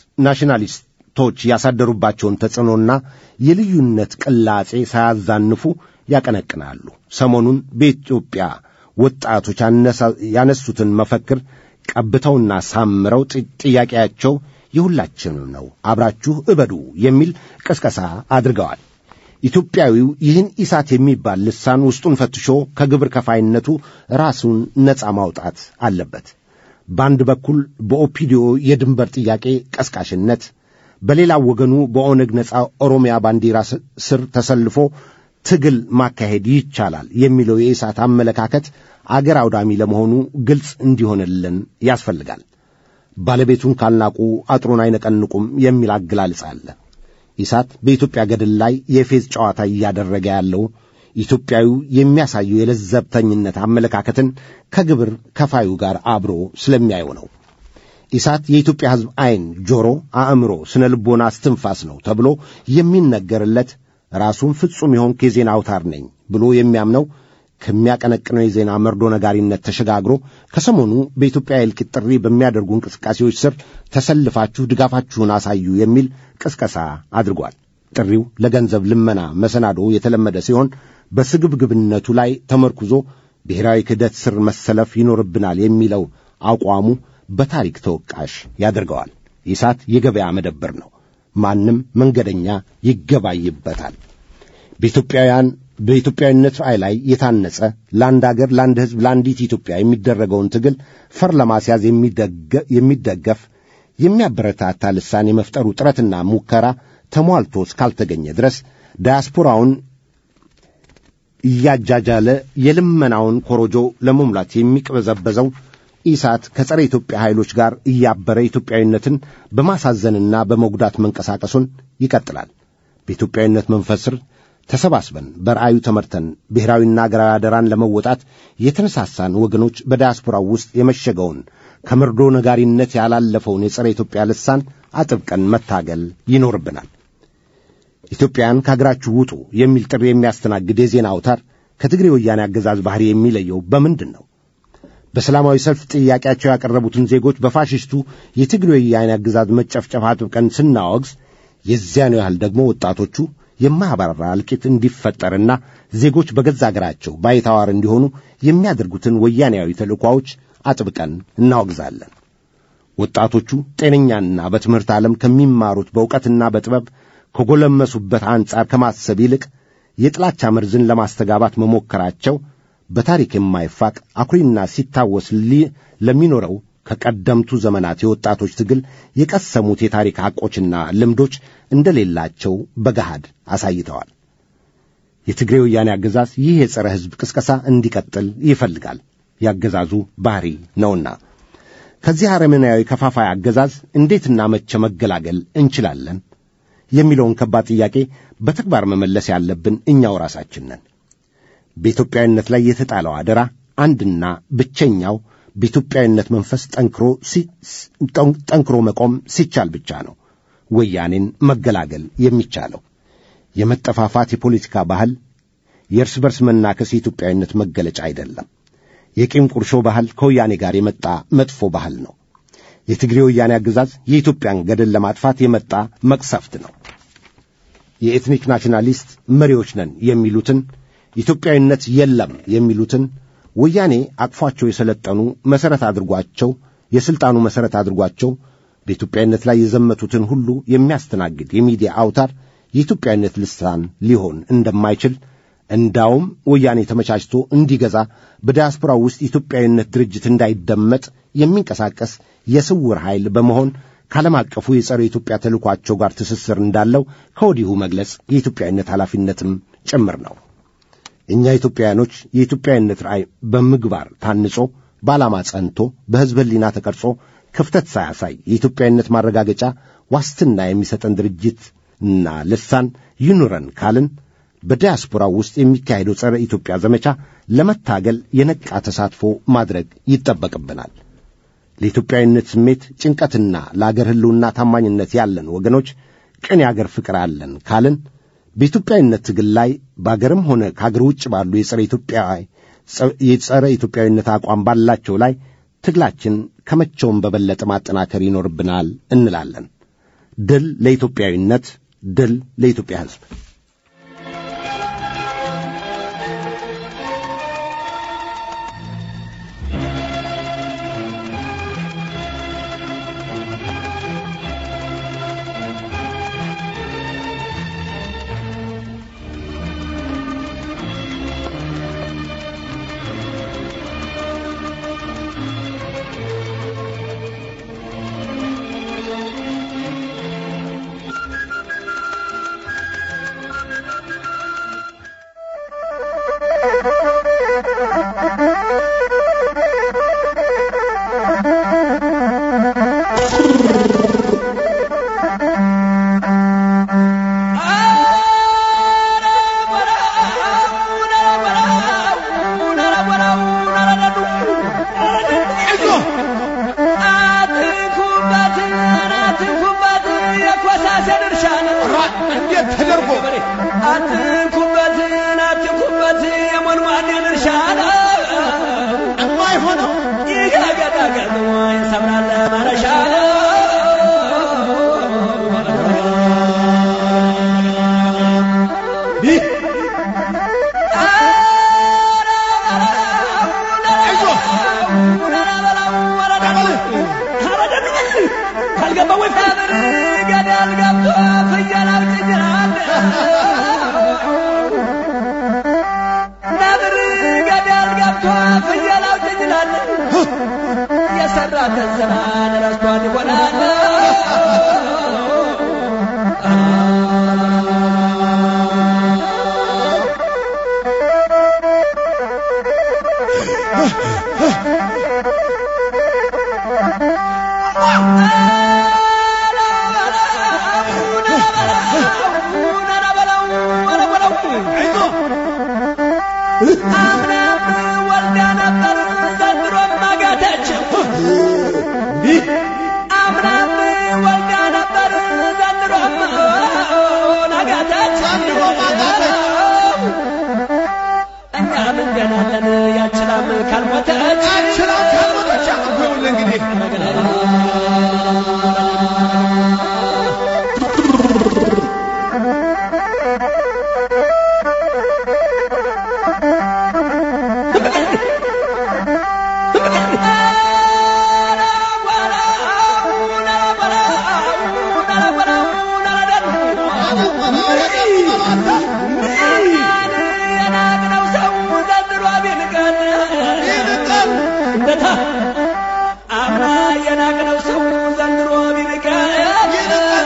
ናሽናሊስቶች ያሳደሩባቸውን ተጽዕኖና የልዩነት ቅላጼ ሳያዛንፉ ያቀነቅናሉ። ሰሞኑን በኢትዮጵያ ወጣቶች ያነሱትን መፈክር ቀብተውና ሳምረው ጥያቄያቸው የሁላችንም ነው፣ አብራችሁ እበዱ የሚል ቅስቀሳ አድርገዋል። ኢትዮጵያዊው ይህን ኢሳት የሚባል ልሳን ውስጡን ፈትሾ ከግብር ከፋይነቱ ራሱን ነፃ ማውጣት አለበት። በአንድ በኩል በኦፒዲዮ የድንበር ጥያቄ ቀስቃሽነት፣ በሌላው ወገኑ በኦነግ ነፃ ኦሮሚያ ባንዲራ ስር ተሰልፎ ትግል ማካሄድ ይቻላል የሚለው የኢሳት አመለካከት አገር አውዳሚ ለመሆኑ ግልጽ እንዲሆንልን ያስፈልጋል። ባለቤቱን ካልናቁ አጥሩን አይነቀንቁም የሚል አገላለጽ አለ። ኢሳት በኢትዮጵያ ገድል ላይ የፌዝ ጨዋታ እያደረገ ያለው ኢትዮጵያዊው የሚያሳየው የለዘብተኝነት አመለካከትን ከግብር ከፋዩ ጋር አብሮ ስለሚያየው ነው። ኢሳት የኢትዮጵያ ሕዝብ ዐይን፣ ጆሮ፣ አእምሮ፣ ስነ ልቦና እስትንፋስ ነው ተብሎ የሚነገርለት ራሱን ፍጹም የሆንክ የዜና አውታር ነኝ ብሎ የሚያምነው ከሚያቀነቅነው የዜና መርዶ ነጋሪነት ተሸጋግሮ ከሰሞኑ በኢትዮጵያ የእልቂት ጥሪ በሚያደርጉ እንቅስቃሴዎች ስር ተሰልፋችሁ ድጋፋችሁን አሳዩ የሚል ቅስቀሳ አድርጓል። ጥሪው ለገንዘብ ልመና መሰናዶ የተለመደ ሲሆን በስግብግብነቱ ላይ ተመርኩዞ ብሔራዊ ክህደት ስር መሰለፍ ይኖርብናል የሚለው አቋሙ በታሪክ ተወቃሽ ያደርገዋል። ኢሳት የገበያ መደብር ነው። ማንም መንገደኛ ይገባይበታል። በኢትዮጵያውያን በኢትዮጵያዊነት ራዕይ ላይ የታነጸ ለአንድ አገር፣ ለአንድ ሕዝብ፣ ለአንዲት ኢትዮጵያ የሚደረገውን ትግል ፈር ለማስያዝ የሚደገፍ የሚያበረታታ ልሳን የመፍጠሩ ጥረትና ሙከራ ተሟልቶ እስካልተገኘ ድረስ ዳያስፖራውን እያጃጃለ የልመናውን ኮሮጆ ለመሙላት የሚቅበዘበዘው ኢሳት ከጸረ ኢትዮጵያ ኃይሎች ጋር እያበረ ኢትዮጵያዊነትን በማሳዘንና በመጉዳት መንቀሳቀሱን ይቀጥላል። በኢትዮጵያዊነት መንፈስ ስር ተሰባስበን በራእዩ ተመርተን ብሔራዊና አገራዊ አደራን ለመወጣት የተነሳሳን ወገኖች በዲያስፖራው ውስጥ የመሸገውን ከመርዶ ነጋሪነት ያላለፈውን የጸረ ኢትዮጵያ ልሳን አጥብቀን መታገል ይኖርብናል። ኢትዮጵያን ከአገራችሁ ውጡ የሚል ጥሪ የሚያስተናግድ የዜና አውታር ከትግሬ ወያኔ አገዛዝ ባህሪ የሚለየው በምንድን ነው? በሰላማዊ ሰልፍ ጥያቄያቸው ያቀረቡትን ዜጎች በፋሽስቱ የትግሬ ወያኔ አገዛዝ መጨፍጨፍ አጥብቀን ስናወግዝ የዚያኑ ያህል ደግሞ ወጣቶቹ የማያባራ እልቂት እንዲፈጠርና ዜጎች በገዛ አገራቸው ባይታዋር እንዲሆኑ የሚያደርጉትን ወያኔያዊ ተልእኳዎች አጥብቀን እናወግዛለን። ወጣቶቹ ጤነኛና በትምህርት ዓለም ከሚማሩት በእውቀትና በጥበብ ከጎለመሱበት አንጻር ከማሰብ ይልቅ የጥላቻ መርዝን ለማስተጋባት መሞከራቸው በታሪክ የማይፋቅ አኩሪና ሲታወስ ለሚኖረው ከቀደምቱ ዘመናት የወጣቶች ትግል የቀሰሙት የታሪክ ሐቆችና ልምዶች እንደሌላቸው በገሃድ አሳይተዋል። የትግሬ ወያኔ አገዛዝ ይህ የጸረ ሕዝብ ቅስቀሳ እንዲቀጥል ይፈልጋል። ያገዛዙ ባህሪ ነውና ከዚህ አረመናዊ ከፋፋይ አገዛዝ እንዴትና መቼ መገላገል እንችላለን የሚለውን ከባድ ጥያቄ በተግባር መመለስ ያለብን እኛው ራሳችን ነን። በኢትዮጵያዊነት ላይ የተጣለው አደራ አንድና ብቸኛው በኢትዮጵያዊነት መንፈስ ጠንክሮ ጠንክሮ መቆም ሲቻል ብቻ ነው ወያኔን መገላገል የሚቻለው። የመጠፋፋት የፖለቲካ ባህል፣ የእርስ በርስ መናከስ የኢትዮጵያዊነት መገለጫ አይደለም። የቂም ቁርሾ ባህል ከወያኔ ጋር የመጣ መጥፎ ባህል ነው። የትግሬ ወያኔ አገዛዝ የኢትዮጵያን ገደል ለማጥፋት የመጣ መቅሰፍት ነው። የኤትኒክ ናሽናሊስት መሪዎች ነን የሚሉትን ኢትዮጵያዊነት የለም የሚሉትን ወያኔ አቅፏቸው የሰለጠኑ መሠረት አድርጓቸው የሥልጣኑ መሠረት አድርጓቸው በኢትዮጵያዊነት ላይ የዘመቱትን ሁሉ የሚያስተናግድ የሚዲያ አውታር የኢትዮጵያዊነት ልሳን ሊሆን እንደማይችል እንዳውም ወያኔ ተመቻችቶ እንዲገዛ በዲያስፖራው ውስጥ ኢትዮጵያዊነት ድርጅት እንዳይደመጥ የሚንቀሳቀስ የስውር ኃይል በመሆን ከዓለም አቀፉ የጸረ ኢትዮጵያ ተልኳቸው ጋር ትስስር እንዳለው ከወዲሁ መግለጽ የኢትዮጵያዊነት ኃላፊነትም ጭምር ነው። እኛ ኢትዮጵያውያኖች የኢትዮጵያዊነት ራእይ በምግባር ታንጾ በዓላማ ጸንቶ በሕዝብ ሕሊና ተቀርጾ ክፍተት ሳያሳይ የኢትዮጵያዊነት ማረጋገጫ ዋስትና የሚሰጠን ድርጅትና ልሳን ይኑረን ካልን በዲያስፖራው ውስጥ የሚካሄደው ጸረ ኢትዮጵያ ዘመቻ ለመታገል የነቃ ተሳትፎ ማድረግ ይጠበቅብናል። ለኢትዮጵያዊነት ስሜት ጭንቀትና ለአገር ሕልውና ታማኝነት ያለን ወገኖች ቅን የአገር ፍቅር አለን ካልን በኢትዮጵያዊነት ትግል ላይ በአገርም ሆነ ከአገር ውጭ ባሉ የጸረ ኢትዮጵያ የጸረ ኢትዮጵያዊነት አቋም ባላቸው ላይ ትግላችን ከመቼውም በበለጠ ማጠናከር ይኖርብናል እንላለን። ድል ለኢትዮጵያዊነት፣ ድል ለኢትዮጵያ ሕዝብ። እንዴት ተደርጎ አትንኩበትን አትንኩበት የሞንሟኔን እርሻ የማይሆነው ይጋገዳገድ ይሰብራል ማረሻ ካልገባ ወይ ፋብር ገደል ገብቶ ፍየል አውጭጅራል ነብር ገደል ገብቶ ፍየል አውጭጅራል የሰራትን ስራን ረስቷል ይሆናል አምናም ወልዳ ነበር ዘንድሮም አጋተችው አምናም ወልዳ ነበር ዘንድሮም አጋተችው እኛ ምን ገናለን ያችላም ካልሞተች ያችላም ካልሞተች ይኸውልህ እንግዲህ አምና የናቅነው ሰው ዘንድሮ ቢንቀን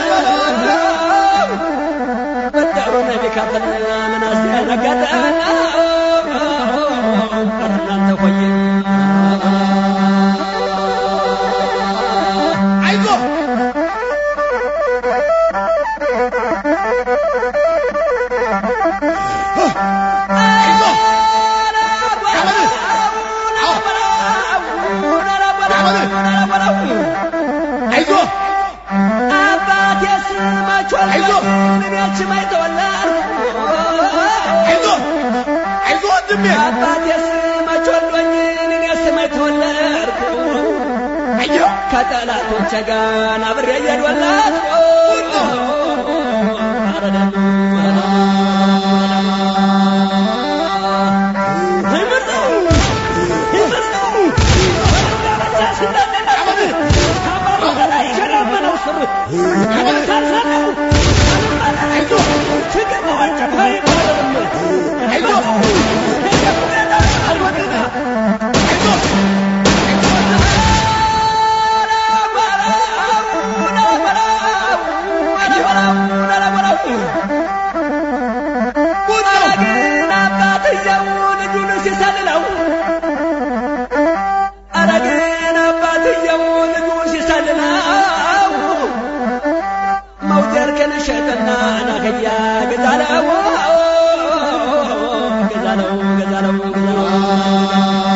በደሩን ቢከፍል ምን አስደነገጠን? ኧረ እናንተ ሆይ አይዞህ አይዞህ አባቴስ መቾል አይዞህ! እኔችም አይተወላል አይዞህ አይዞህ ወንድሜ አባቴስ መቾሎኝ እኔስ አይተወለድኩ አየሁ ከጠላቶቼ ጋር አብሬ እየዶላትኩ ኧረ ደኑ ግን አባትየው ልጁን ሲሰልለው ኧረ ግን አባትየው ልጁን ሲሰልለው መውደርክን ሸጥና ናከያ ገዛለው ገዛለው ገዛለው ገዛለው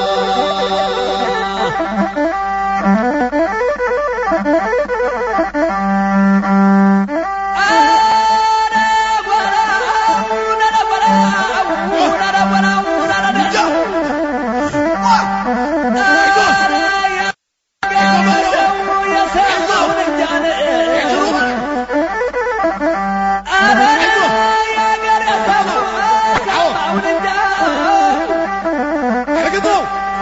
እርግጠው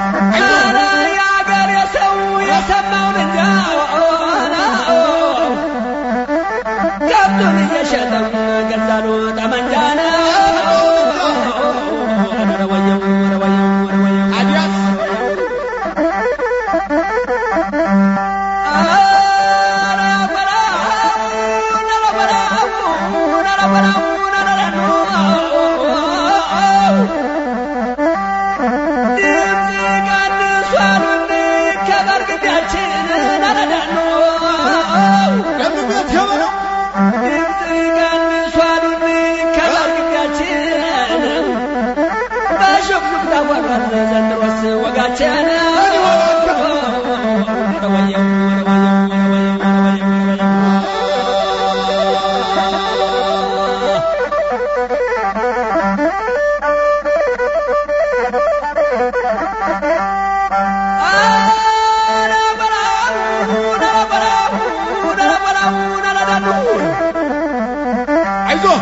ከብቱን እየሸጠም ገዛሉ ጠመንጃ ነው። ኧረ ወየው፣ ኧረ ወየው፣ ኧረ ወየው። አዲያስ ለምበት የበለው ዘንድሮስ ወጋችን አይዞህ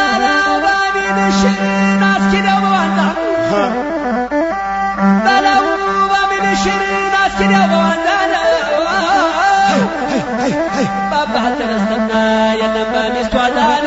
ባባህ ተነስተና የለም በሚስቱ አዛነ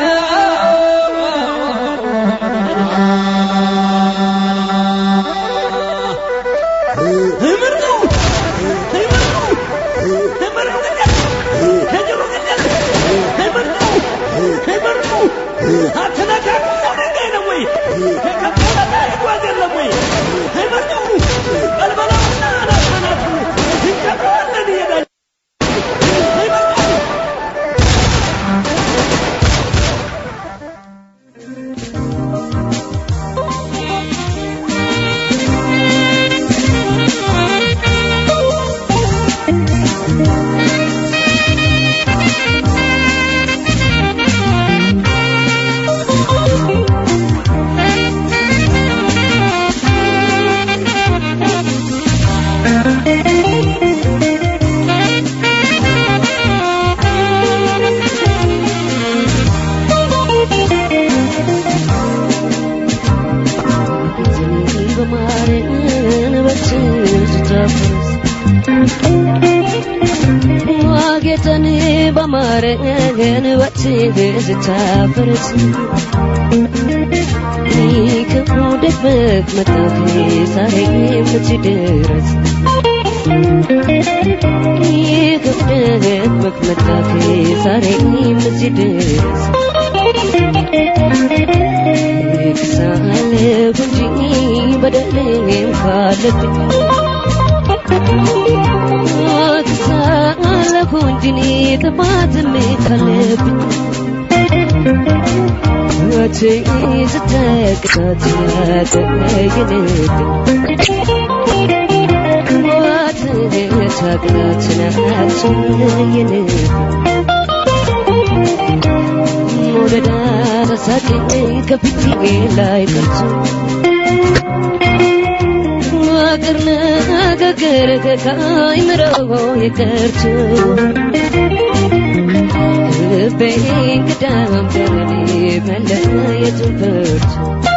ትምህር ነው ትምህር ነው ትምህር ነው ከጅሩ ግደል ትምህር ነው ትምህር ነው አትነካኩ ሰው ድንጋይ ነው ወይ ከከበረ ይጓዝ የለም ወይ ትምህር ነው በልበላውና አናታናቱ እንቀብረዋለን ይሄዳል ትምህር ነው ስታፈርስ ዋጌጠን በማረገን ወትህ ስታፈርስ ክፉ ደክመህ መጣህ ዛሬ የምትደረስ ክፉ ደክመህ መጣህ ዛሬ የምትደረስ ክሳለሁ እንጂ በደሌም ካለብኝ ክሳለሁ እንጂ እኔ ጥፋትም ካለብኝ ሕይወቴ ስትቀጣት ያደረግንብኝ ሕይወት ታቅናት ናትየንብኝ መውደድ አሳቀኝ ከፊቴ ላይ ቀርቶ ፍቅር ንግግር ከአይምሮ የቀርቶ ልቤ እንግዳም በለኔ መለየቱን ፈርቶ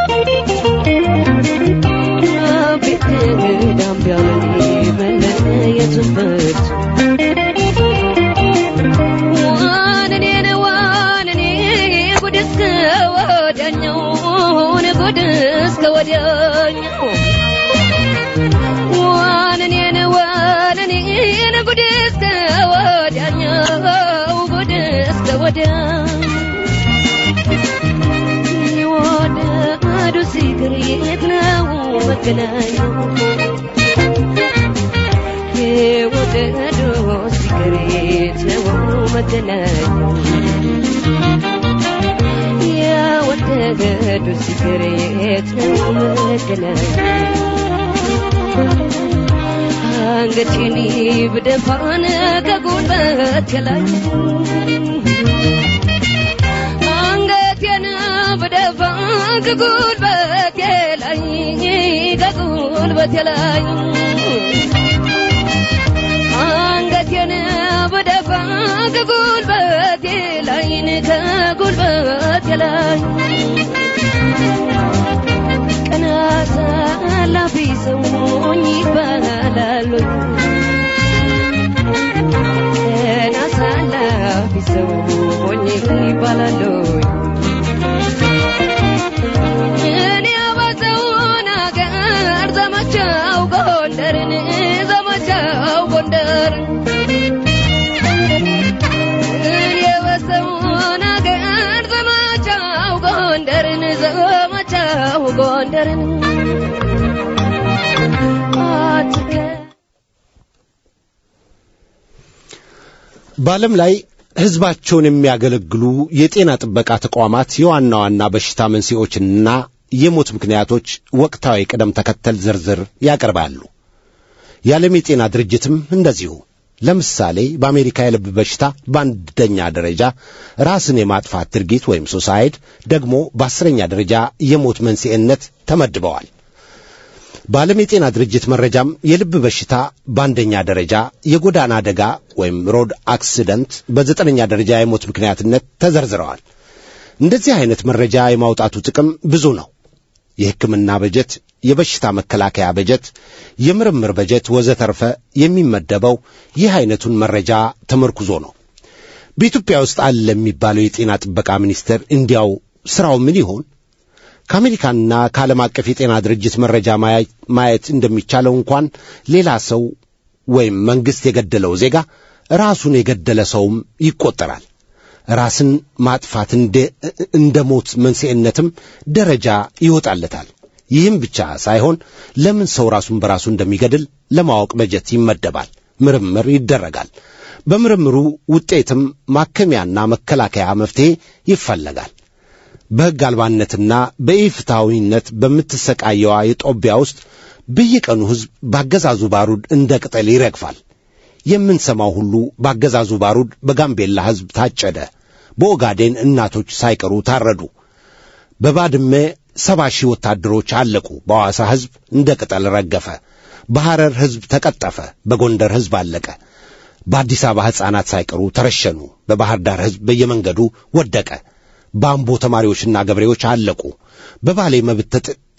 ልቤ እንግዳም በለኔ መለየቱን ፈርቶ ዋንኔን ዋንኔ ጉድ እስከ ወዲያኛው ጉድ እስከ ወዲያኛው ዋንኔን ዋንኔን ጉድ እስከ ወዲያኛው ጉድ እስከ ወዲያኛው የወደዱ ሲቅር የት ነው መገናኛው የወደዱ ሲቅር የት ነው መገናኛው የወደዱ ሲቅር የት ነው መገናኛው አንገቴን ብደፋን ከጉልበት ላይ አንገቴን ብደፋ ከጉልበት ላይ ከጉልበት ላይ አንገቴን ብደፋ ከጉልበት ላይ ከጉልበት ላይ ቀና አሳላፊ ሰውኝ ይባላሉ ቀና አሳላፊ ሰውኝ ይባላሉ እኔ አበዛውን አገር ዘመቻው ጎንደርን ዘመቻው ጎንደር እኔ አበዛውን አገር ዘመቻው ጎንደርን ዘመቻው ጎንደርን አትከ በዓለም ላይ ሕዝባቸውን የሚያገለግሉ የጤና ጥበቃ ተቋማት የዋና ዋና በሽታ መንስኤዎችንና የሞት ምክንያቶች ወቅታዊ ቅደም ተከተል ዝርዝር ያቀርባሉ። የዓለም የጤና ድርጅትም እንደዚሁ። ለምሳሌ በአሜሪካ የልብ በሽታ በአንደኛ ደረጃ ራስን የማጥፋት ድርጊት ወይም ሱሳይድ ደግሞ በአስረኛ ደረጃ የሞት መንስኤነት ተመድበዋል። በዓለም የጤና ድርጅት መረጃም የልብ በሽታ በአንደኛ ደረጃ፣ የጎዳና አደጋ ወይም ሮድ አክሲደንት በዘጠነኛ ደረጃ የሞት ምክንያትነት ተዘርዝረዋል። እንደዚህ አይነት መረጃ የማውጣቱ ጥቅም ብዙ ነው። የሕክምና በጀት፣ የበሽታ መከላከያ በጀት፣ የምርምር በጀት ወዘተርፈ የሚመደበው ይህ አይነቱን መረጃ ተመርኩዞ ነው። በኢትዮጵያ ውስጥ አለ የሚባለው የጤና ጥበቃ ሚኒስቴር እንዲያው ሥራው ምን ይሆን? ከአሜሪካና ከዓለም አቀፍ የጤና ድርጅት መረጃ ማየት እንደሚቻለው እንኳን ሌላ ሰው ወይም መንግሥት የገደለው ዜጋ ራሱን የገደለ ሰውም ይቆጠራል። ራስን ማጥፋት እንደ ሞት መንስኤነትም ደረጃ ይወጣለታል። ይህም ብቻ ሳይሆን ለምን ሰው ራሱን በራሱ እንደሚገድል ለማወቅ በጀት ይመደባል፣ ምርምር ይደረጋል። በምርምሩ ውጤትም ማከሚያና መከላከያ መፍትሔ ይፈለጋል። በሕግ አልባነትና በኢፍትሐዊነት በምትሰቃየዋ የጦቢያ ውስጥ በየቀኑ ሕዝብ ባገዛዙ ባሩድ እንደ ቅጠል ይረግፋል። የምንሰማው ሁሉ ባገዛዙ ባሩድ በጋምቤላ ሕዝብ ታጨደ፣ በኦጋዴን እናቶች ሳይቀሩ ታረዱ፣ በባድመ ሰባ ሺህ ወታደሮች አለቁ፣ በሐዋሳ ሕዝብ እንደ ቅጠል ረገፈ፣ በሐረር ሕዝብ ተቀጠፈ፣ በጎንደር ሕዝብ አለቀ፣ በአዲስ አበባ ሕፃናት ሳይቀሩ ተረሸኑ፣ በባሕር ዳር ሕዝብ በየመንገዱ ወደቀ፣ በአምቦ ተማሪዎችና ገበሬዎች አለቁ፣ በባሌ መብት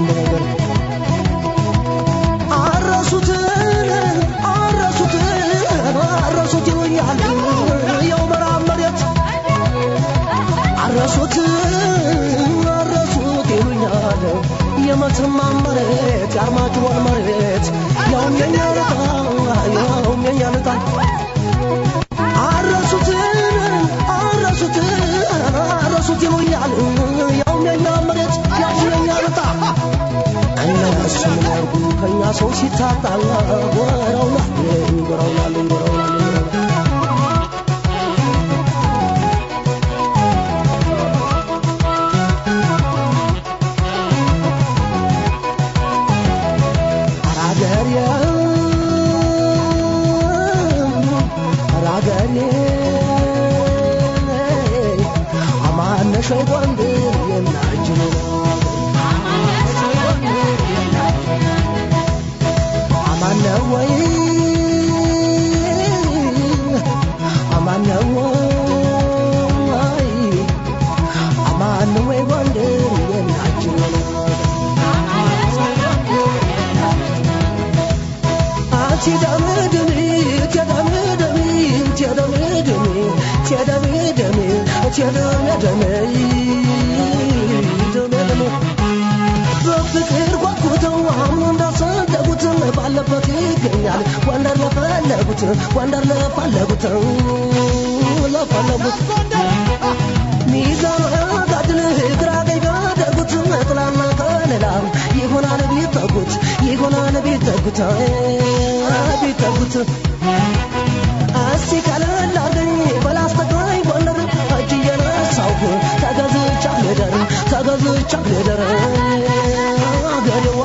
የመተማ መሬት የአርማጭሆን መሬት ያውም የኛ ልጣ ያውም የኛ ልጣ አረሱትን አረሱትን አረሱት ይሉኛል ያውም የኛ መሬት ያውም የኛ ልጣ እነሱ ምን ያርጉ ከእኛ ሰው ሲታጣ ጎረውናል ጎረውናል ጎረውናል አራገሬ አራገሬ አማነሽ ጎንደር የናጅኑ አማነ ወይ አማነ ወይ አማነ ወይ ጎንደር የናጅኑ አንቺ ደምድሚ ተደምድሚ ተደምድሚ ተደምድሚ ተደምድሚ ደምድሚ በፍቅር ጓጉተው አሁን እንዳሰደጉት ባለበት ይገኛል ጎንደር ለፈለጉት ጎንደር ለፈለጉት ለፈለጉት ሚዛን ጋድል ግራ ቀኝ ጋደጉት ጥላና ከለላ ይሆናል ቢጠጉት ይሆናል ቢጠጉት ቢጠጉት እስቲ ቀለል አርገኝ በላስተግራይ ጎንደር እጅ እየነሳሁ ተገዝቻ ልደር ተገዝቻ ልደር አገሬዋ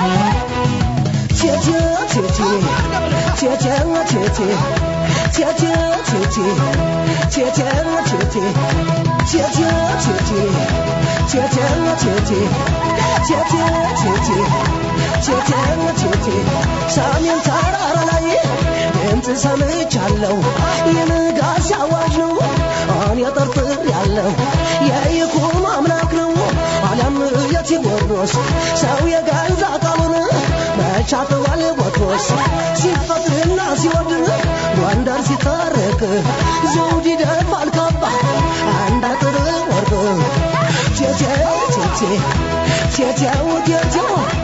ቴቴ ቴቴ ቴቴ ቴቴ ቴቴ ቴቴ ቴቴ ቴቴ ቴቴ ቴቴ ቴቴ ቴቴ ቴቴ ቴቴ ቴቴ ቴቴ ሰሜን ተራራ ላይ ድምፅ ሰምቻለሁ የንጋት ሲያዋጅ ነው እኔ ጠርጥር ያለው የይኩኖ አምላክ ነው አለም የቴዎድሮስ ሰው የገዛ ቃሉን መቻተዋል ቦትሮስ ሲፈትና ሲወድ ጎንደር ሲታረቅ ዘውድ ይደፋል ካባ አንድ አጥር ወርቅ ቴቴ ቴቴ ቴቴው ቴቴው